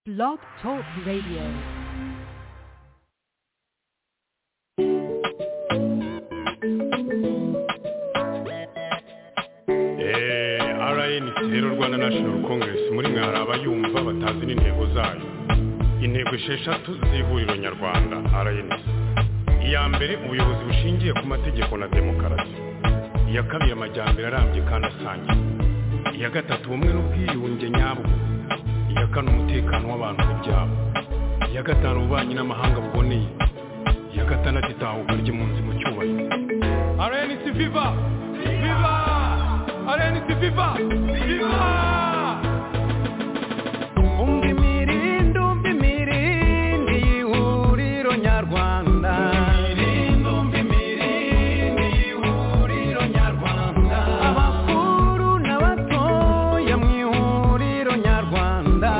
Blog Talk Radio. rnc rero rwanda national congress muri mwe hari abayumva batazi n'intego zayo intego esheshatu z'ihuriro nyarwanda rnc iya mbere ubuyobozi bushingiye ku mategeko na demokarasi iya kabiri amajyambere arambye kandi asangiye iya gatatu ubumwe n'ubwiyunge nyabwo iya kane umutekano w'abantu n'ibyabo iya gatanu ububanyi n'amahanga buboneye iya gatandatu itahuka ry'impunzi mu cyubahiro rnc viva viva rnc viva viva umva imirindi umva imirindi y'ihuriro nyarwanda abakuru n'abatoya mu ihuriro nyarwanda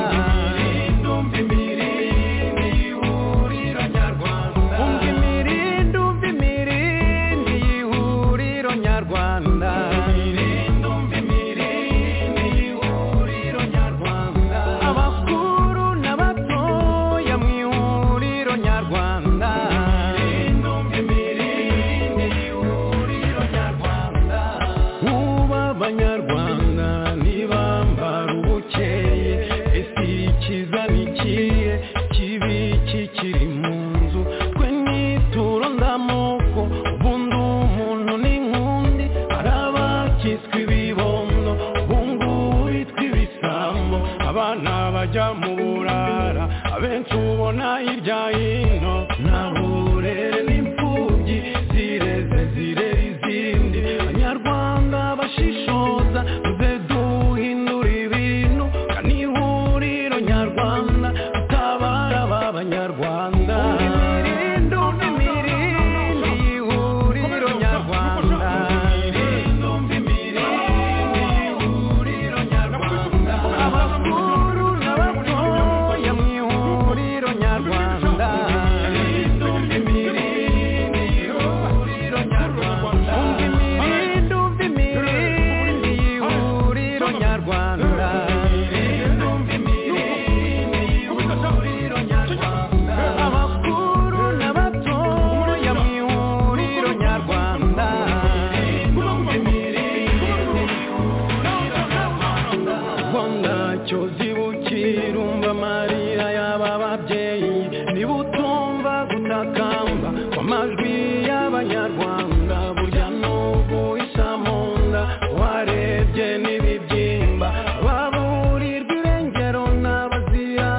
umva imirindi umva imirindi y'ihuriro nyarwanda abakuru n'abatoya mu ihuriro nyarwanda Muba abanyarwanda ntibambara ubukeye ese ikiza ni ikihe kibi kikiri mu nzu twe nituro ndamoko ubundi umuntu ni nk'undi hari abakiswe ibibondo ubungubu bitwa ibisambo abana bajya mu burara abenshi ubona hirya hino nta burere n'imfubyi zireze zirera izindi abanyarwanda bashishoza muze duhindura ibintu kandi ihuriro nyarwanda utabara ba banyarwanda imirindi umva imirindi y'ihuriro nyarwanda abakuru n'abatoya mu ihuriro nyarwanda umva imirindi umva imirindi y'ihuriro nyarwanda abakuru n'abatoya mu ihuriro nyarwanda rwanda cyozi bukirumva marira y'aba babyeyi niba utumva gutakamba kw'amajwi y'abanyarwanda burya n'ubu isa mu nda warebye n'ibibyimba baburirwa irengero n'abazira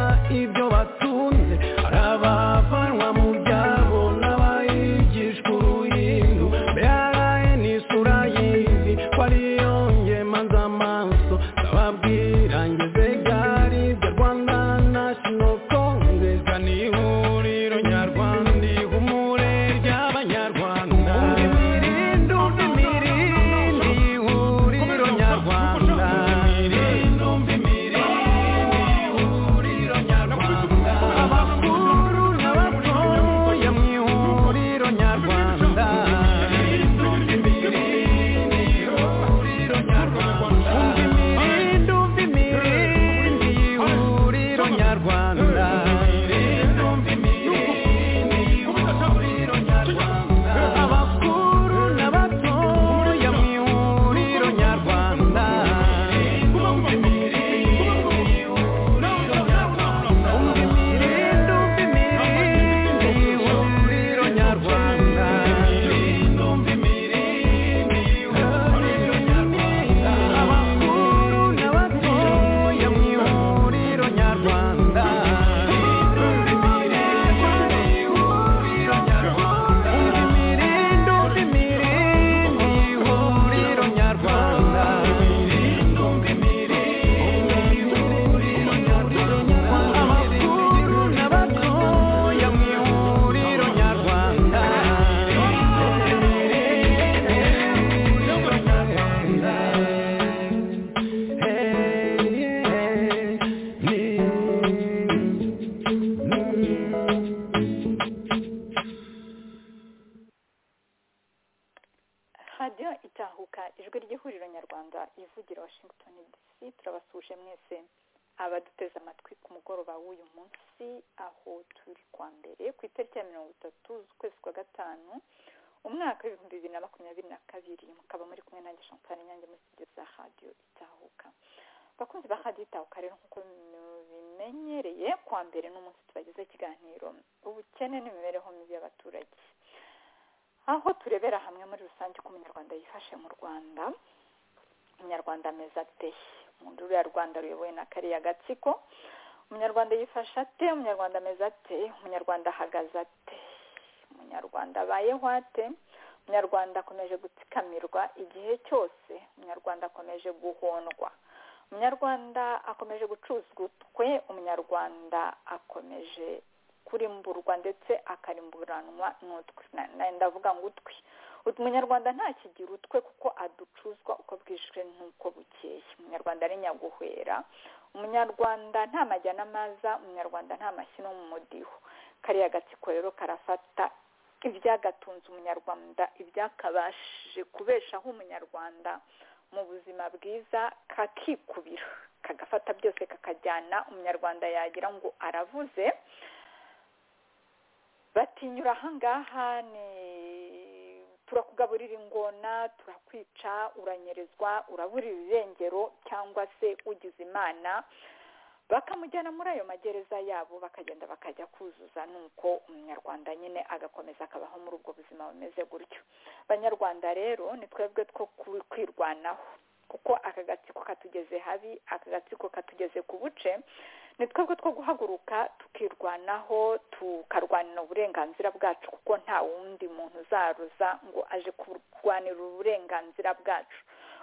ibyo batunze hari abavanwa mu byabo n'abayigishwa uruhindu mbere n'isura y'izi ko ariyo ngema z'amaso ndababwira ngeze gari bya rwanda national congress ni ihuriro nyarwanda ihumure ry'abanyarwanda umva imirindi umva imirindi ihuriro nyarwanda abakuru n'abatoya mu ihuriro nyarwanda umva imirindi umva imirindi y'ihuriro nyarwanda abakuru n'abatoya mu ihuriro nyarwanda umva imirindi umva imirindi y'ihuriro nyarwanda abakuru n'abatoya mu ihuriro nyarwanda umva imirindi umva imirindi y'ihuriro nyarwanda abakuru n'abatoya mu ihuriro nyarwanda radiyo itahuka ijwi ry'ihuriro nyarwanda ivugira washington dc turabasuhuje mwese abaduteze amatwi ku mugoroba w'uyu munsi aho turi kwa mbere ku itariki ya mirongo itatu z'ukwezi kwa gatanu umwaka w'ibihumbi bibiri na makumyabiri na kabiri mukaba muri kumwe nanjye champagne nyange muri studio za radio itahuka bakunzi ba radio itahuka rero nk'uko mubimenyereye kwa mbere n'umunsi tubagezeho ikiganiro ubukene n'imibereho mibi y'abaturage aho turebera hamwe muri rusange uko umunyarwanda yifashe mu rwanda umunyarwanda ameze ate mu nduru ya rwanda ruyobowe na kariya gatsiko umunyarwanda yifashe ate umunyarwanda ameze ate umunyarwanda ahagaze ate umunyarwanda abayeho ate umunyarwanda akomeje gutsikamirwa igihe cyose umunyarwanda akomeje guhondwa umunyarwanda akomeje gucuzwa utwe umunyarwanda akomeje kurimburwa ndetse akarimburanwa n'utwe Na- na- ndavuga ngo utwe umunyarwanda ntakigira utwe kuko aducuzwa uko bwishwe n'uko bukeye umunyarwanda ari nyaguhera umunyarwanda nta majyana maza umunyarwanda nta mashyi no mu mudiho kariya gatsiko rero karafata ibyagatunze umunyarwanda ibyakabashije kubeshaho umunyarwanda mu buzima bwiza kakikubira kagafata byose kakajyana umunyarwanda yagira ngo aravuze batinyura ahangaha ni turakugaburira ingona turakwica uranyerezwa uraburira irengero cyangwa se ugize imana bakamujyana muri ayo magereza yabo bakagenda bakajya kuzuza nuko umunyarwanda nyine agakomeza akabaho muri ubwo buzima bumeze gutyo banyarwanda rero ni twebwe two ku- kwirwanaho kuko aka gatsiko katugeze habi aka gatsiko katugeze ku buce ni twebwe two guhaguruka tukirwanaho tukarwanira uburenganzira bwacu kuko nta wundi muntu uzaruza ngo aje kurwanira uburenganzira bwacu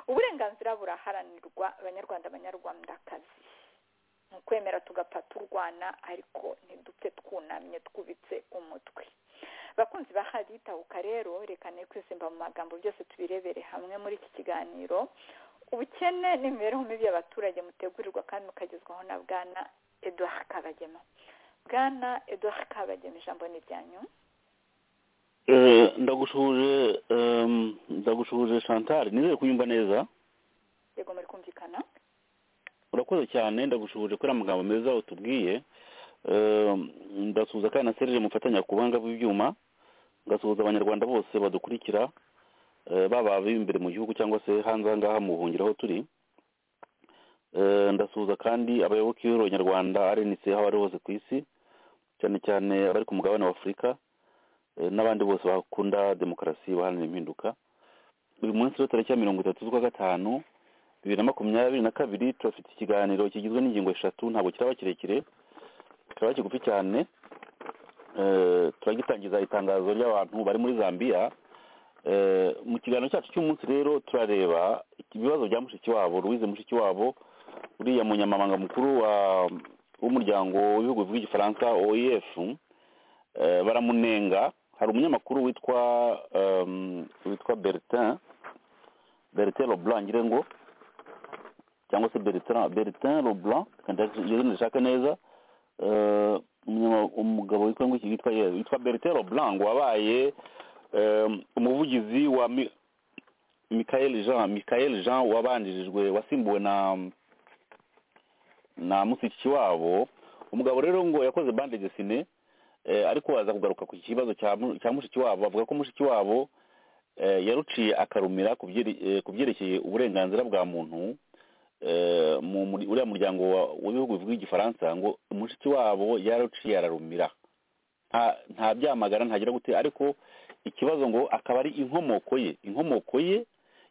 uburenganzira buraharanirwa abanyarwanda abanyarwandakazi ni ukwemera tugapfa turwana ariko ntidupfe twunamye twubitse umutwe bakunzi ba radiyo itahuka rero reka ne kwizimba mu magambo byose tubirebere hamwe muri iki kiganiro ubukene n'imibereho mibi y'abaturage mutegurirwa kandi mukagezwaho na bwana eduard kabagema bwana eduard kabagema ijambo ni ryanyu Eh, ndagushuje em, ndagushuje chantal nizere kunyumva neza yego muri kumvikana urakoze cyane ndagushuje kuri aya magambo meza utubwiye Em, ndasuhuza kandi na serije mufatanya ku buhanga bw'ibyuma ngasuhuza abanyarwanda bose badukurikira eh, baba ab'imbere mu gihugu cyangwa se hanze ahangaha mu buhungiro aho turi Eh, ndasuhuza kandi abayoboke b'ihuriro nyarwanda rnc aho bari hose ku isi cyane cyane abari ku mugabane wa afurika eh, n'abandi bose bakunda demokarasi baharanira impinduka uyu munsi rero tariki ya mirongo itatu z'ukwa gatanu bibiri na makumyabiri na kabiri turafite ikiganiro kigizwe n'ingingo eshatu ntabwo kiraba kirekire kiraba kigufi cyane Eh, turagitangiza itangazo ry'abantu bari muri zambia Eh, mu kiganiro cyacu cy'umunsi rero turareba ibibazo bya mushikiwabo louise mushikiwabo uriya munyamabanga mukuru wa- w'umuryango w'ibihugu bivuga igifaransa oef eh, baramunenga hari umunyamakuru witwa em, witwa bertin bertin leblanc ngire ngo cyangwa se bertrand bertrand leblanc kandi nshaka neza Eh, umunyama- umugabo witwa ngo iki witwa ye- witwa bertrand leblanc wabaye em, umuvugizi wa Mi- michael jean michael jean wabanjirijwe wasimbuwe na na musiki wabo umugabo rero ngo yakoze bande desine ariko baza kugaruka ku kibazo cya mu- cya mushiki wabo bavuga ko mushiki wabo eh, yaruciye akarumira ku byere- eh, ku byerekeye uburenganzira bwa muntu eh, mu muri- uriya muryango wa- w'ibihugu bivuga igifaransa ngo mushiki wabo yararuciye ararumira nta- nta byamagana ntagira gute ariko ikibazo ngo akaba ari inkomoko ye inkomoko ye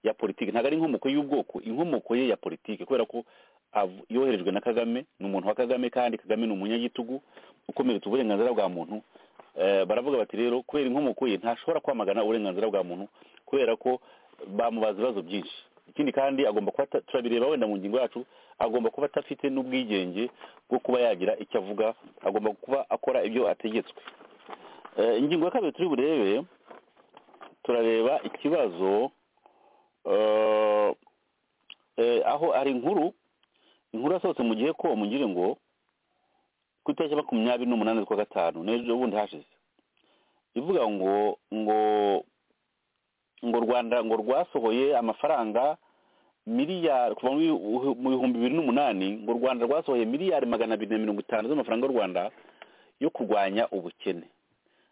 ya politiki ntabwo ari inkomoko y'ubwoko inkomoko ye ya politiki kubera ko av- yoherejwe na kagame ni umuntu wa kagame kandi kagame ni umunyagitugu ukomeretsa uburenganzira bwa muntu Eh, baravuga bati rero kubera inkomoko ye ntashobora kwamagana uburenganzira bwa muntu kubera ko bamubaza ibibazo byinshi ikindi kandi agomba kuba ata- turabireba wenda mu ngingo yacu agomba kuba atafite n'ubwigenge bwo kuba yagira icyo avuga agomba kuba akora ibyo ategetswe Eh, ingingo ya kabiri turi burebe turareba ikibazo eh, eh, aho hari inkuru inkuru yasohotse mu gihe ko mugire ngo ku itariki ya makumyabiri n'umunani z'ukwa gatanu n'ejo bundi hashize ivuga ngo ngo ngo rwanda ngo rwasohoye amafaranga miliyari kuva mu bihu- mu bihumbi bibiri n'umunani ngo u rwanda rwasohoye miliyari magana abiri na mirongo itanu z'amafaranga y'u rwanda yo kurwanya ubukene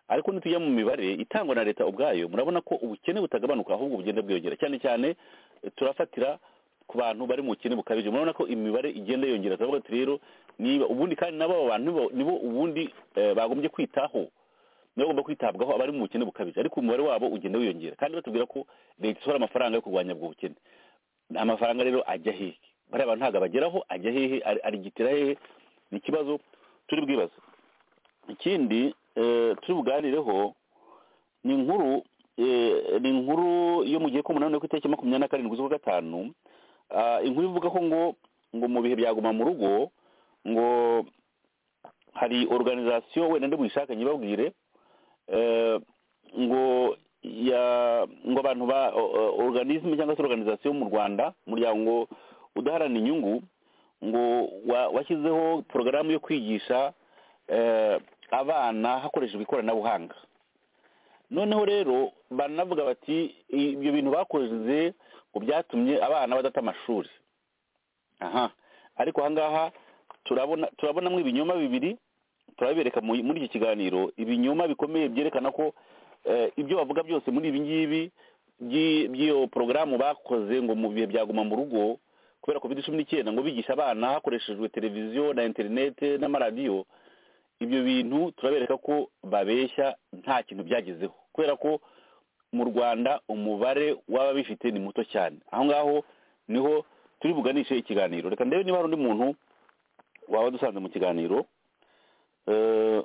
ariko nitujya mu mibare itangwa na leta ubwayo murabona ko ubukene butagabanuka ahubwo bugenda bwiyongera cyane cyane eh, turafatira ku bantu bari mu bukene bukabije murabona ko imibare igenda yongera turavuga tuti rero niba ubundi kandi nabo abo bantu nibo- nibo ubundi eh, bagombye kwitaho nibo bagomba kwitabwaho abari mu bukene bukabije ariko umubare wabo ugenda wiyongera kandi batubwira ko leta isohora amafaranga yo kurwanya ubwo bukene amafaranga rero ajya hehe bariya bantu ntabwo abageraho ajya hehe ari- arigitira hehe ni ikibazo turi bwibaze ikindi eh, turi buganireho ni inkuru eh, ni inkuru yo mu gihe k'umunani yo ku itariki makumyabiri na karindwi z'ukwa gatanu Ah, inkuru ivuga ko ngo ngo mu bihe byaguma mu rugo ngo hari organization wenda ndabuyishakanye ibabwire eh, ngo ya ngo abantu ba o- o- organisme cyangwa se organisation mu Rwanda umuryango udaharanira inyungu ngo wa- washyizeho porogaramu yo kwigisha eh, abana hakoreshejwe ikoranabuhanga noneho rero banavuga bati ibyo bintu bakoze ngo byatumye abana badata amashuri aha ariko ahangaha turabona turabonamo ibinyoma bibiri turabibereka mu- muri iki kiganiro ibinyoma bikomeye byerekana ko eh, ibyo bavuga byose muri ibi ngibi by'i- by'iyo porogaramu bakoze ngo mu bihe byaguma mu rugo kubera covid cumi n'icyenda ngo bigisha abana hakoreshejwe televiziyo na interinete n'amaradiyo ibyo bintu turabereka ko babeshya nta kintu byagezeho kubera ko mu rwanda umubare w'ababifite ni muto cyane aho ngaho niho turi buganishe ikiganiro reka ndebe niba hari undi muntu waba dusanze mu kiganiro Eh,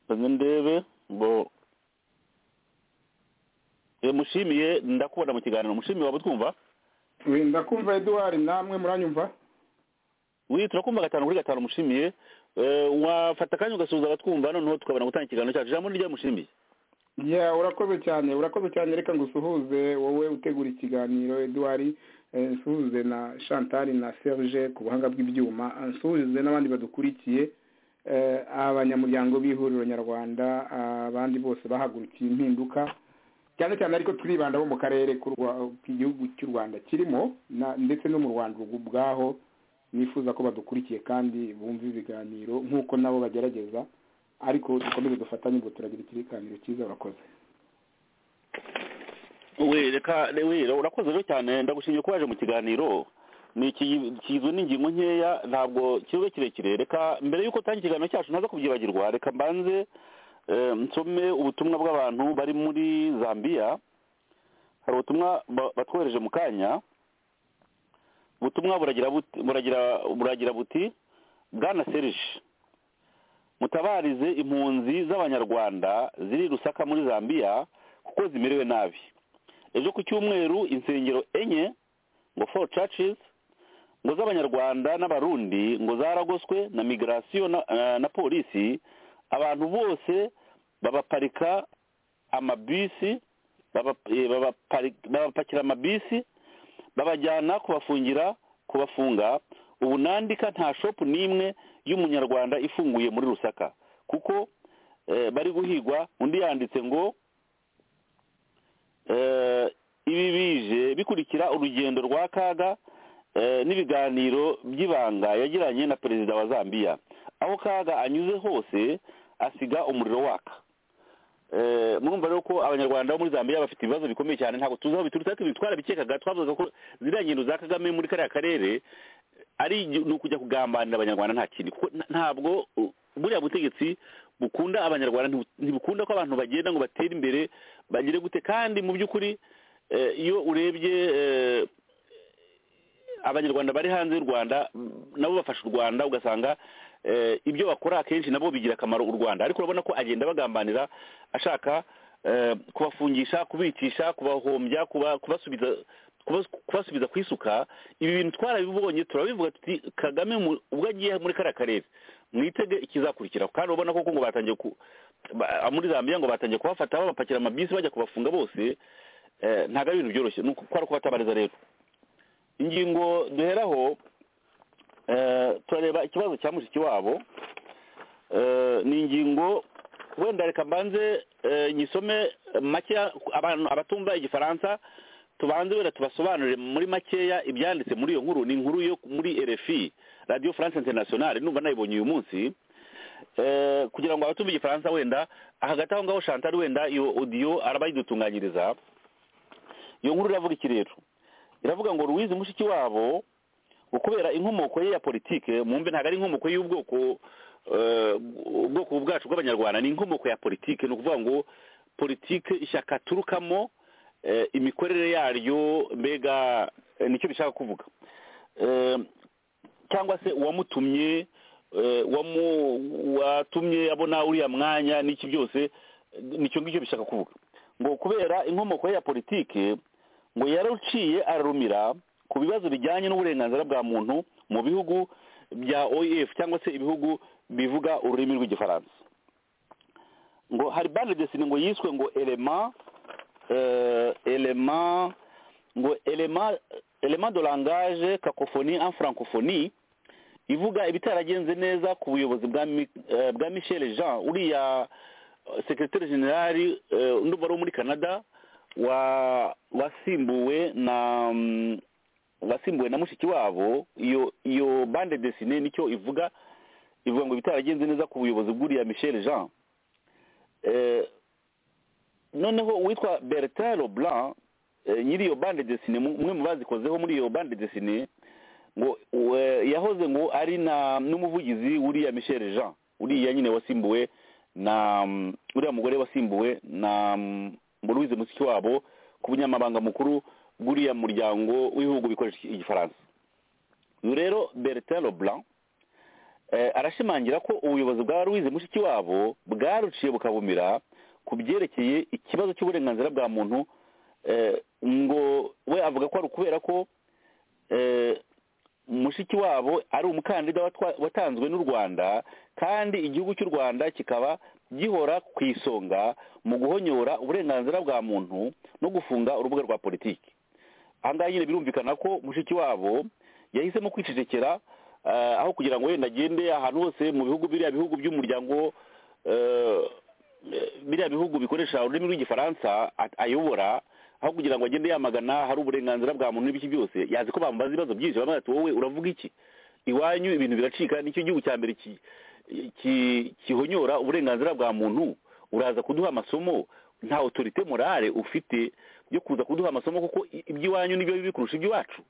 reka ndebe ngo Eh, mushimiye ndakubona mu kiganiro mushimiye waba utwumva We- ndakumva eduwari namwe muranyumva wi turakumva gatanu kuri gatanu mushimiye Eh, wafata akanya ugasuhuza abatwumva noneho tukabona gutanga ikiganiro cyacu ijambo niryo mushimiye ya urakoze cyane urakoze cyane reka ngusuhuze wowe utegura ikiganiro eduwari eh, nsuhuze na chantal na serge ku buhanga bw'ibyuma eh, nsuhuze n'abandi badukurikiye eh, abanyamuryango b'ihuriro nyarwanda abandi bose bahagurukiye impinduka cyane cyane ariko turibanda bo mu karere k'u Rwa- k'igihugu cy'u rwanda kirimo na- ndetse no mu rwanda ubwaho nifuza ko badukurikiye kandi bumva ibiganiro nk'uko nabo bagerageza ariko dukomeze dufatanye ubwo turagira ikiganiro cyiza urakoze we reka re- we urakoze rero cyane ndagushimiye ko waje mu kiganiro ni iki- kigizwe n'ingingo nkeya ntabwo kibe kirekire reka mbere y'uko utangira ikiganiro cyacu ntaza kubyibagirwa reka mbanze eh, nsome ubutumwa bw'abantu bari muri zambia hari ubutumwa ba- batwohereje mu kanya ubutumwa buragira buti- buragira buragira buti bwana serije mutabarize impunzi z'abanyarwanda ziri i rusaka muri zambia kuko zimerewe nabi ejo ku cyumweru insengero enye ngo four churches ngo z'abanyarwanda n'abarundi ngo zaragoswe na migirasiyo na, eh, na polisi abantu bose babaparika amabisi baba- eh, babapari- babapakira amabisi babajyana kubafungira kubafunga ubu nandika nta shopu n'imwe y'umunyarwanda ifunguye muri rusaka kuko eh, bari guhigwa undi yanditse ngo eh, ibi bije bikurikira urugendo rwa kaga eh, n'ibiganiro by'ibanga yagiranye na perezida wa zambia aho kaga anyuze hose asiga umuriro waka Eh, murumva rero ko abanyarwanda bo muri zambia bafite ibibazo bikomeye cyane ntabwo tuzi aho biturutse ariko ibintu twarabikekaga twavugaga ko ziriya ngendo za kagame muri kariya karere ari igi- ni ukujya kugambanira abanyarwanda nta kindi kuko nta- ntabwo uh, buriya butegetsi bukunda abanyarwanda ntibu- ntibukunda ko abantu bagenda ngo batere imbere bagire gute kandi mu by'ukuri eh, iyo urebye eh, abanyarwanda bari hanze y'u rwanda mm, nabo bafasha u rwanda ugasanga eh, ibyo bakora akenshi nabo bigira akamaro u rwanda ariko urabona ko agenda bagambanira ashaka eh, kubafungisha kubicisha kubahombya kuba- kubasubiza kubas- kubasubiza ku isuka ibi bintu twarabibonye turabivuga tuti kagame mu- ubwo agiye muri kariya karere mwitege ikizakurikiraho kandi urabona koko ngo batangiye ku ba- muri zambia ngo batangiye kubafata babapakira amabisi bajya kubafunga bose eh, ntabwo ari ibintu byoroshye ni uku- kwari ukubatabariza rero ingingo duheraho eh, turareba ikibazo cya mushiki wabo Eh, ni ingingo wenda reka mbanze eh, nyisome eh, makeya abantu abatumva igifaransa tubanze wera tubasobanurire muri makeya ibyanditse muri iyo nkuru ni inkuru yo muri rfi radiyo france internationale numva nayibonye uyu munsi Eh, kugira ngo abatumva igifaransa wenda hagati aho ngaho chantal wenda iyo audio araba yidutunganyiriza iyo nkuru iravuga iki rero iravuga ngo ruwizi mushiki wabo ngo kubera inkomoko ye ya politike mumbe ntabwo ari inkomoko y'ubwoko eh, ubwoko bwacu bw'abanyarwanda ni inkomoko ya politike ni ukuvuga ngo politike ishyaka aturukamo eh, imikorere yaryo mbega eh, nicyo bishaka kuvuga Eh, cyangwa se uwamutumye eh, wamu- watumye abona uriya mwanya n'iki byose eh, nicyo ngicyo bishaka kuvuga ngo kubera inkomoko ye ya politike ngo yaruciye ararumira ku bibazo bijyanye n'uburenganzira bwa muntu mu bihugu bya oef cyangwa se ibihugu bivuga ururimi rw'igifaransa ngo hari bande desine ngo yiswe ngo elema eh, elema ngo elema elema de langage kakofoni en francophonie ivuga ibitaragenze neza ku buyobozi bwa Mi- eh, bwa michel jean uriya eh, secretary general eh, ndumva ari uwo muri canada wa- wasimbuwe na mm, wasimbuwe na mushiki wabo iyo iyo bande desine nicyo ivuga ivuga ngo ibitaragenze neza ku buyobozi bw'uriya michel jean Eh, noneho uwitwa bertin leblanc eh, nyiri iyo bande desine mu- umwe mu bazikozeho muri iyo bande desine ngo we- yahoze ngo ari na n'umuvugizi w'uriya michel jean uriya nyine wasimbuwe na mm, uriya mugore wasimbuwe na mm, muruwize musiki wabo ku bunyamabanga mukuru bw'uriya muryango w'ibihugu bikoresha iki- igifaransa uyu rero bertin leblanc eh, arashimangira ko ubuyobozi bwa ruwize mushiki wabo bwaruciye bukabumira ku byerekeye ikibazo cy'uburenganzira bwa muntu eh, ngo we avuga ko ari ukubera ko eh, mushiki wabo ari umukandida watwa- watanzwe n'u rwanda kandi igihugu cy'u rwanda kikaba gihora ku isonga mu guhonyora uburenganzira bwa muntu no gufunga urubuga rwa politiki ahangaha nyine birumvikana ko mushiki wabo yahisemo kwicecekera eh, aho kugira ngo wenda agende ahantu hose mu bihugu biriya bihugu by'umuryango eh, eh, biriya bihugu bikoresha ururimi rw'igifaransa at- ayobora aho kugira ngo agende yamagana hari uburenganzira bwa muntu n'ibiki byose yazi ko bamubaza ibibazo byinshi bamwe bati wowe uravuga iki iwanyu ibintu biracika nicyo gihugu cya mbere ki- ki- gihonyora uburenganzira bwa muntu uraza kuduha amasomo nta otorite morale ufite yo kuza kuduha amasomo kuko i- iby'iwanyu nibyo bibi kurusha iby'iwacu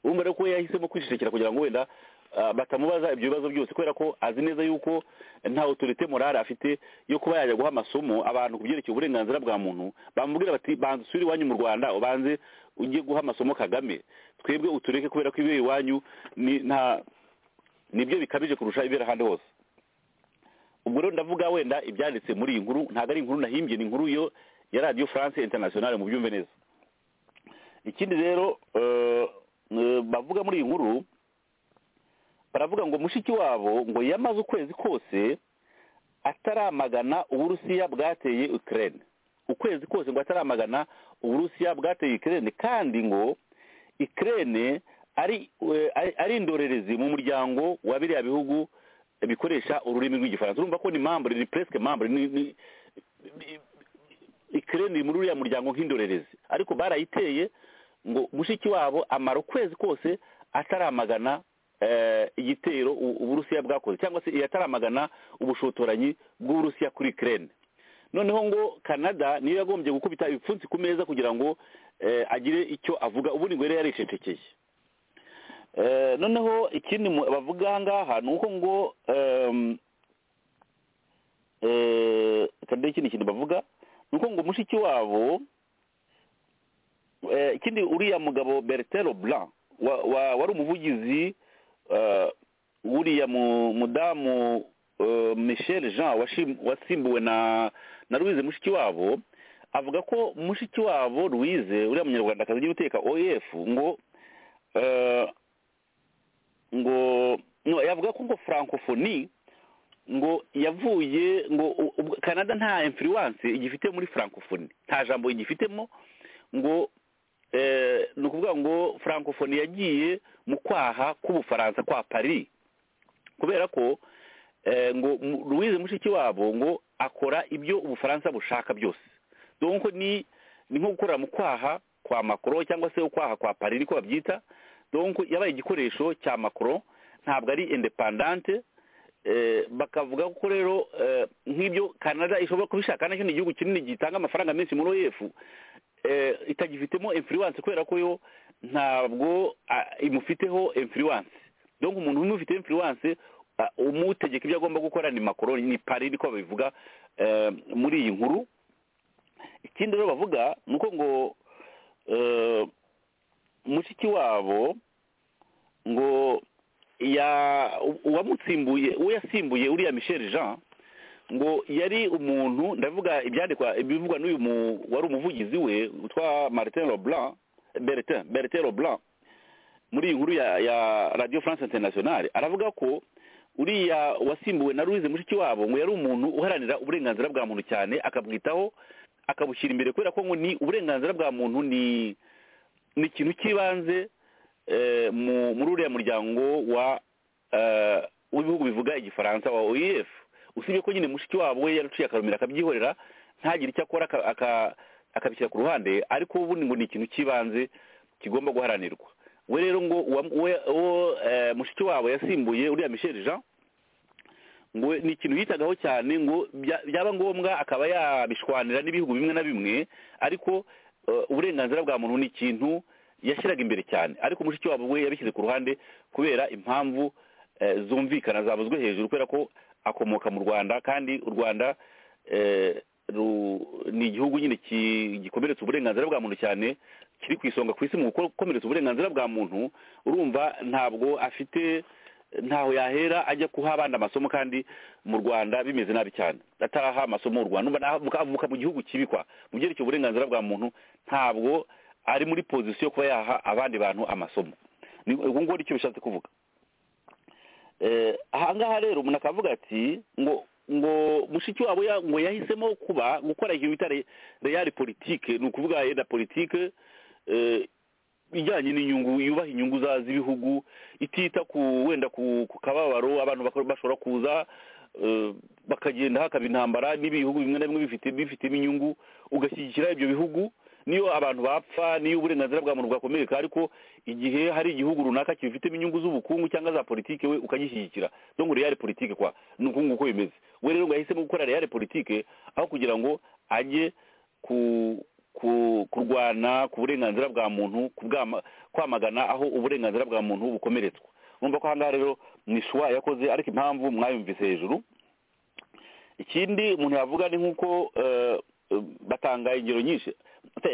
urumva rero ko yahisemo kwicecekera kugira ngo wenda ah, batamubaza ibyo bibazo byose kubera ko azi neza yuko nta otorite morale afite yo kuba yajya guha amasomo abantu ku byerekeye uburenganzira bwa muntu bamubwira bati banza usubire iwanyu mu rwanda ubanze ujye guha amasomo kagame twebwe utureke kubera ko ibyo iwanyu ni- nta nibyo bikabije kurusha ibera ahandi hose ubwo rero ndavuga wenda ibyanditse muri iyi nkuru ntabwo ari inkuru nahimbye ni inkuru yo ya radiyo france internationale mu byumve neza ikindi rero eh, eh, bavuga muri iyi nkuru baravuga ngo mushiki wabo ngo yamaze ukwezi kose ataramagana uburusiya bwateye ukraine ukwezi kose ngo ataramagana uburusiya bwateye ukraine kandi ngo ukraine ari eh, ari- ari indorerezi mu muryango wa biriya bihugu bikoresha ururimi rw'igifaransa urumva ko ni membre ni presque membre ni, ni, ni- ukraine iri muri uriya muryango nk'indorerezi ariko barayiteye ngo mushiki wabo amara ukwezi kose ataramagana eh, igitero u- uburusiya bwakoze cyangwa se yataramagana ubushotoranyi bw'uburusiya kuri ukraine noneho ngo canada niyo yagombye gukubita ibipfunsi ku meza kugira ngo eh, agire icyo avuga ubundi ngo yari yaricecekeye Eh, noneho ikindi mu- bavuga aha ngaha ni uko ngo em, eh, reka ndebe ikindi kintu bavuga ni uko ngo mushiki wabo eh, ikindi uriya mugabo bertin leblanc wa- wa- wari umuvugizi eh, wuriya mu- mudamu eh, michel jean washim- wasimbuwe na na louise mushiki wabo avuga ko mushiki wabo louise uriya munyarwandakazi ugiye guteka oef ngo eh, ngo no, yavuga ko ngo francophonie ngo yavuye ngo u- u- canada nta influence igifite muri francophonie nta jambo igifitemo ngo eh, ni ukuvuga ngo francophonie yagiye mu kwaha k'ubufaransa kwa paris kubera ko eh, ngo mu- louise mushiki wabo ngo akora ibyo ubufaransa bushaka byose donc ni ni nko gukorera mu kwaha kwa makoro cyangwa se ukwaha kwa pari niko babyita donko yabaye igikoresho cya makoro ntabwo ari indepandante bakavuga ko rero nk'ibyo canada ishobora kubishaka nacyo ni igihugu kinini gitanga amafaranga menshi muri oyefu itagifitemo influence kubera ko yo ntabwo imufiteho influence donc umuntu umufite influence umutegeka ibyo agomba gukora ni makoro ni pari niko babivuga muri iyi nkuru ikindi rero bavuga ni uko ngo mushiki wabo ngo uwamutsimbuye uwo yasimbuye uriya michel jean ngo yari umuntu ndavuga ibyandikwa ibivugwa n'uyu wari umuvugizi we witwa martin roblan bertin bertin roblan muri iyi nkuru ya radiyo france internationale aravuga ko uriya wasimbuwe na louise mushiki wabo ngo yari umuntu uharanira uburenganzira bwa muntu cyane akabwitaho akabushyira imbere kubera ko ngo ni uburenganzira bwa muntu ni ni ikintu cy'ibanze muri uriya muryango wa w'ibihugu bivuga igifaransa wa oef usibye ko nyine mushiki wabo we yaruciye akarumira akabyihorera ntagire icyo akora akabishyira ku ruhande ariko ubundi ngo ni ikintu cy'ibanze kigomba guharanirwa we rero ngo uwo mushiki wabo yasimbuye uriya michel jean ngo ni ikintu yitagaho cyane ngo byaba ngombwa akaba yabishwanira n'ibihugu bimwe na bimwe ariko uburenganzira bwa muntu ni ikintu yashyiraga imbere cyane ariko mushiki wabo we yabishyize ku ruhande kubera impamvu zumvikana zavuzwe hejuru kubera ko akomoka mu rwanda kandi u rwanda ni igihugu nyine gikomeretsa uburenganzira bwa muntu cyane kiri ku isonga ku isi mu gukomeretsa uburenganzira bwa muntu urumva ntabwo afite ntaho yahera ajya kuha abandi amasomo kandi mu rwanda bimeze nabi cyane ataraha amasomo u rwanda avuka mu gihugu kibikwa mu byerekeye uburenganzira bwa muntu ntabwo ari muri pozisiyo yo kuba yaha abandi bantu amasomo ubwo ngubwo nicyo bishatse kuvuga ahangaha rero umuntu akavuga ati ngo ngo mushiki wabo ngo yahisemo kuba gukora ikintu bita reyari politike ni ukuvuga yenda politike ijyanye n'inyungu yubaha inyungu z'ibihugu itita ku wenda ku kababaro abantu bashobora kuza bakagenda hakaba intambara n'ibihugu bimwe na bimwe bifitemo inyungu ugashyigikira ibyo bihugu niyo abantu bapfa niyo uburenganzira bwa muntu bwakomereka ariko igihe hari igihugu runaka kibifitemo inyungu z'ubukungu cyangwa za politike we ukagishyigikira ngo reyari politike kwa ni uku nguku bimeze we rero ngo yahisemo gukora reyari politike aho kugira ngo ajye ku kurwana ku burenganzira bwa muntu kwamagana aho uburenganzira bwa muntu bukomeretswa numva ko ahangaha rero ni shuwa yakoze ariko impamvu mwayumvise hejuru ikindi umuntu yavuga ni nk'uko batanga ingero nyinshi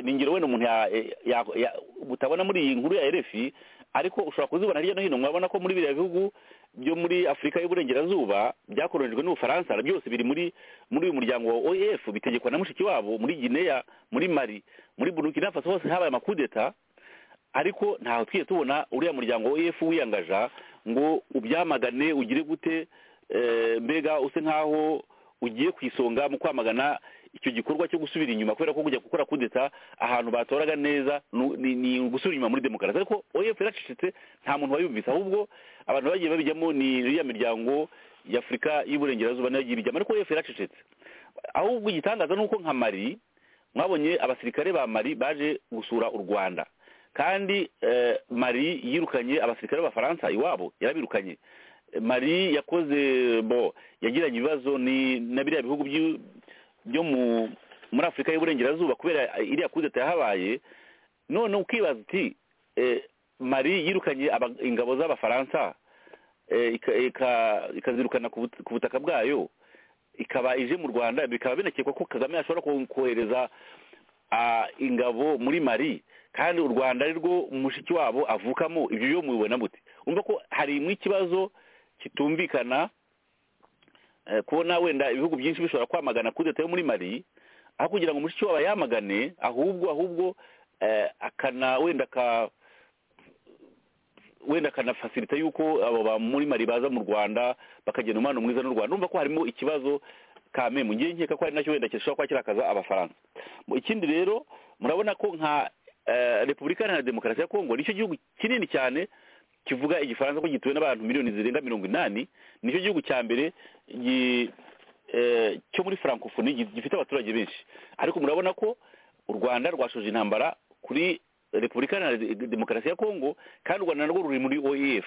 ni ingero wenda umuntu utabona muri iyi nkuru ya erefi ariko ushobora kuzibona hirya no hino mwabona ko muri biriya bihugu byo muri afurika y'uburengerazuba byakoronijwe n'ubufaransa byose biri muri muri uyu muryango wa oef bitegekwa na mushiki wabo muri gineya muri mari muri burukina faso hose habaye amakudeta ariko ntaho twiye tubona uriya muryango wa oef wiyangaja ngo ubyamagane ugire gute mbega use nk'aho ugiye ku isonga mu kwamagana icyo gikorwa cyo gusubira inyuma kubera ko kujya gukora kudeta ahantu batoraga neza ni gusubira inyuma muri demokarasi ariko oef iracecetse nta muntu wayumvise ahubwo abantu bagiye babijyamo ni iriya miryango y'afurika y'uburengerazuba nayo igiye ibijyamo ariko oef iracecetse ahubwo igitangaza ni uko nka mari mwabonye abasirikare ba mari baje gusura u rwanda kandi mari yirukanye abasirikare b'abafaransa iwabo yarabirukanye mari yakoze bo yagiranye ibibazo ni na biriya bihugu byo muri afurika y'uburengerazuba kubera iriya kudeta yahabaye none ukibaza uti mari yirukanye ingabo z'abafaransa ikazirukana ku butaka bwayo ikaba ije mu rwanda bikaba binakekwa ko kagame ashobora kohereza ingabo muri mari kandi u rwanda arirwo mushiki wabo avukamo ibyo yo mubibona muti umva ko harimo ikibazo kitumvikana kubona wenda ibihugu byinshi bishobora kwamagana kudeta yo muri mari aho kugira ngo umushiki wabo ayamagane ahubwo ahubwo akana wenda ka wenda akanafasirita yuko abo ba muri mari baza mu rwanda bakagena umwana mwiza n'u rwanda numva ko harimo ikibazo kame mu gihe nkeka ko ari nacyo wenda gishobora kuba kirakaza abafaransa ikindi rero murabona ko nka repubulika iharanira demokarasi ya kongo nicyo gihugu kinini cyane kivuga igifaransa ko gituwe n'abantu miliyoni zirenga mirongo inani nicyo gihugu cya mbere cyo muri francophonie gifite abaturage benshi ariko murabona ko u rwanda rwashoje intambara kuri repubulika iharanira demokarasi ya kongo kandi u rwanda narwo ruri muri oef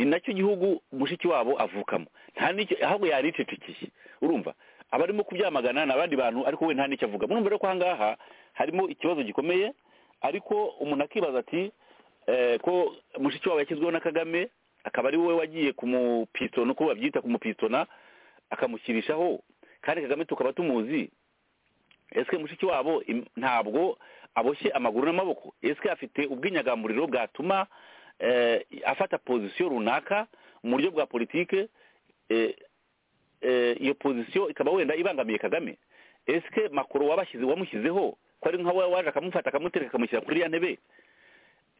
ni nacyo gihugu mushiki wabo avukamo nta n'icyo ahubwo yaricecekeye urumva abarimo kubyamagana ni abandi bantu ariko we nta n'icyo avuga murumva rero ko aha ngaha harimo ikibazo gikomeye ariko umuntu akibaza ati eh, ko mushiki wabo yashyizweho na kagame akaba ari wowe wagiye kumupitona uko babyita kumupitona akamushyirishaho kandi kagame tukaba tumuzi ese mushiki wabo im- ntabwo aboshye amaguru n'amaboko ese afite ubwinyagamburiro bwatuma eh, afata pozisiyo runaka mu buryo bwa politike eh, eh, iyo pozisiyo ikaba wenda ibangamiye kagame ese makuru wabashyize wamushyizeho ko ari nka wa- waje akamufata akamutereka akamushyira kuri ya ntebe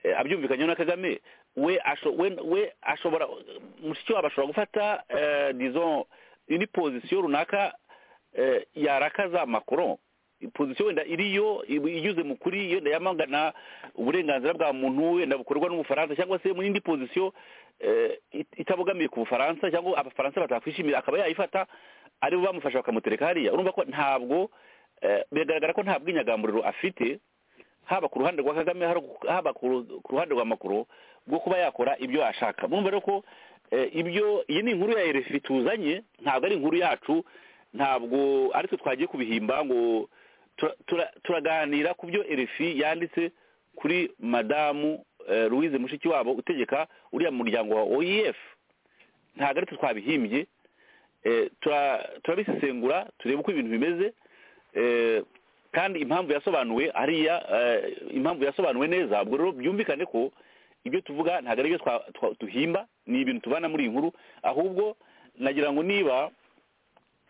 Eh, abyumvikanyeho na kagame we asho- we we ashobora mushiki wabo ashobora gufata eh, disons indi pozisiyo runaka eh, yarakaza macron pozisiyo wenda iriyo iba inyuze mu kuri yenda yamagana uburenganzira bwa muntu wenda bukorwa n'ubufaransa cyangwa se mu yindi pozisiyo eh, it- itabogamiye ku bufaransa cyangwa abafaransa batakwishimira akaba yayifata aribo bamufasha bakamutereka hariya urumva ko ntabwo eh, biragaragara ko nta bwinyagamburiro afite haba ku ruhande rwa kagame haru- haba ku ru- ku ruhande rwa makuru bwo kuba yakora ibyo yashaka murumva rero ko eh, ibyo iyi ni inkuru ya erefi tuzanye ntabwo ari inkuru yacu ntabwo ari twe twagiye kubihimba ngo tura- tura- turaganira ku byo erefi yanditse kuri madamu eh, louise mushikiwabo utegeka uriya muryango wa oef ntabwo ari twe twabihimbye eh, tura- turabisesengura turebe uko ibintu bimeze eh, kandi impamvu yasobanuwe hariya eh, impamvu yasobanuwe neza ubwo rero byumvikane ko ibyo tuvuga ntabwo ari ibyo twa- twa- duhimba ni ibintu tubana muri iyi nkuru ahubwo nagira ngo niba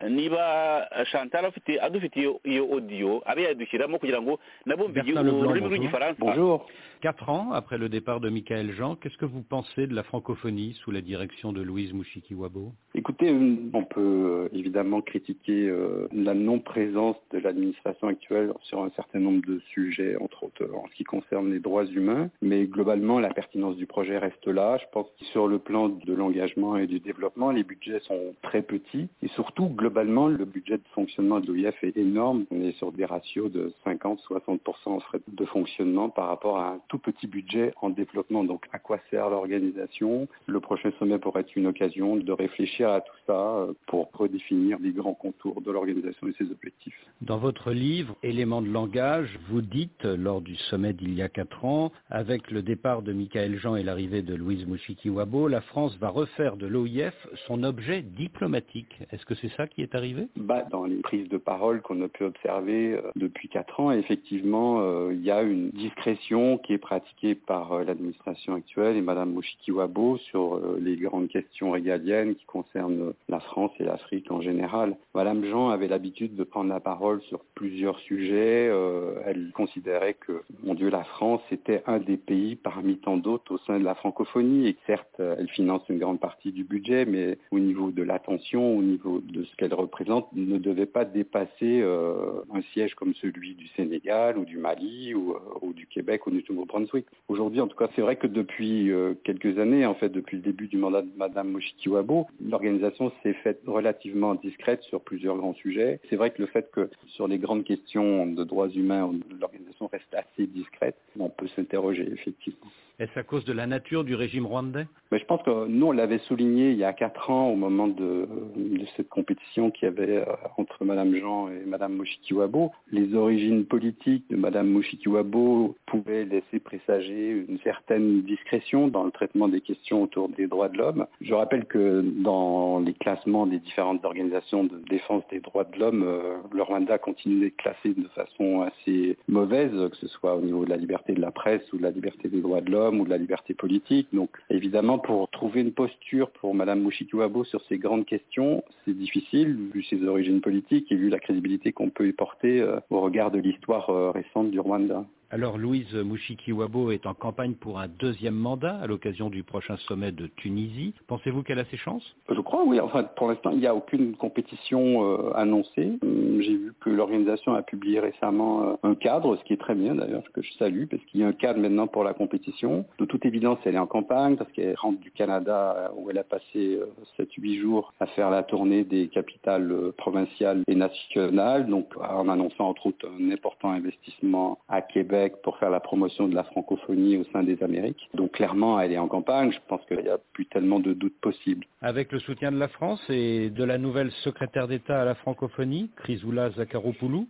niba chantal afite adufitiye iyo audio abe yadushyiramo kugira ngo nabumve Bertrand igihugu Leblanc, ururimi bonjour. rw'igifaransa Bonjour. Quatre ans après le départ de Michael Jean, qu'est-ce que vous pensez de la francophonie sous la direction de Louise Mouchikiwabo Écoutez, on peut euh, évidemment critiquer euh, la non-présence de l'administration actuelle sur un certain nombre de sujets, entre autres euh, en ce qui concerne les droits humains, mais globalement, la pertinence du projet reste là. Je pense que sur le plan de l'engagement et du développement, les budgets sont très petits et surtout, globalement, le budget de fonctionnement de l'OIF est énorme. On est sur des ratios de 50-60% frais de fonctionnement par rapport à un tout petit budget en développement. Donc, à quoi sert l'organisation Le prochain sommet pourrait être une occasion de réfléchir à tout ça euh, pour redéfinir les grands contours de l'organisation et ses objectifs. Dans votre livre, Éléments de langage, vous dites, lors du sommet d'il y a quatre ans, avec le départ de Michael Jean et l'arrivée de Louise Mouchikiwabo, la France va refaire de l'OIF son objet diplomatique. Est-ce que c'est ça qui est arrivé Bah, dans les prises de parole qu'on a pu observer euh, depuis quatre ans, effectivement, euh, il y a une discrétion qui est pratiquée par euh, l'administration actuelle et Madame Mouchikiwabo sur euh, les grandes questions régaliennes qui concernent euh, la France et l'Afrique en général. Madame Jean avait l'habitude de prendre la parole sur plusieurs sujets. euh, elle considérait que, mon Dieu, la France était un des pays parmi tant d'autres au sein de la francophonie et que certes, euh, elle finance une grande partie du budget, mais au niveau de l'attention, au niveau de ce qu'elle représente, ne devait pas dépasser euh, un siège comme celui du Sénégal ou du Mali ou, euh, ou du Québec ou du Nouveau-Brunswick. Aujourd'hui, en tout cas, c'est vrai que depuis euh, quelques années, en fait, depuis le début du mandat de Madame Moshikiwabo, l'organisation s'est faite relativement discrète sur plusieurs grands sujets. C'est vrai que le fait que sur les grandes questions de droits humains, l'organisation reste assez discrète, on peut s'interroger effectivement. Est-ce à cause de la nature du régime rwandais Mais je pense que nous, on l'avait souligné il y a quatre ans au moment de, de cette compétition qu'il y avait euh, entre Madame Jean et Madame Moshikiwabo. Les origines politiques de Madame Moshikiwabo pouvaient laisser présager une certaine discrétion dans le traitement des questions autour des droits de l'homme. Je rappelle que dans les classements des différentes organisations de défense des droits de l'homme, euh, le Rwanda continue d'être classé de façon assez mauvaise, que ce soit au niveau de la liberté de la presse ou de la liberté des droits de l'homme ou de la liberté politique. Donc évidemment, pour trouver une posture pour Madame Mushikiwabo sur ces grandes questions, c'est difficile vu ses origines politiques et vu la crédibilité qu'on peut y porter euh, au regard de l'histoire euh, récente du Rwanda. Alors Louise Mouchikiwabo est en campagne pour un deuxième mandat à l'occasion du prochain sommet de Tunisie. Pensez-vous qu'elle a ses chances Je crois, oui. Enfin, pour l'instant, il n'y a aucune compétition euh, annoncée. Hum, J'ai vu que l'organisation a publié récemment euh, un cadre, ce qui est très bien d'ailleurs, que je salue, parce qu'il y a un cadre maintenant pour la compétition. De toute évidence, elle est en campagne, parce qu'elle rentre du Canada, euh, où elle a passé 7-8 jours à faire la tournée des capitales euh, provinciales et nationales, donc en annonçant entre autres un important investissement à Québec Québec pour faire la promotion de la francophonie au sein des Amériques. Donc clairement, elle est en campagne. Je pense qu'il n'y a plus tellement de doutes possibles. Avec le soutien de la France et de la nouvelle secrétaire d'État à la francophonie, Chrysoula Zakharopoulou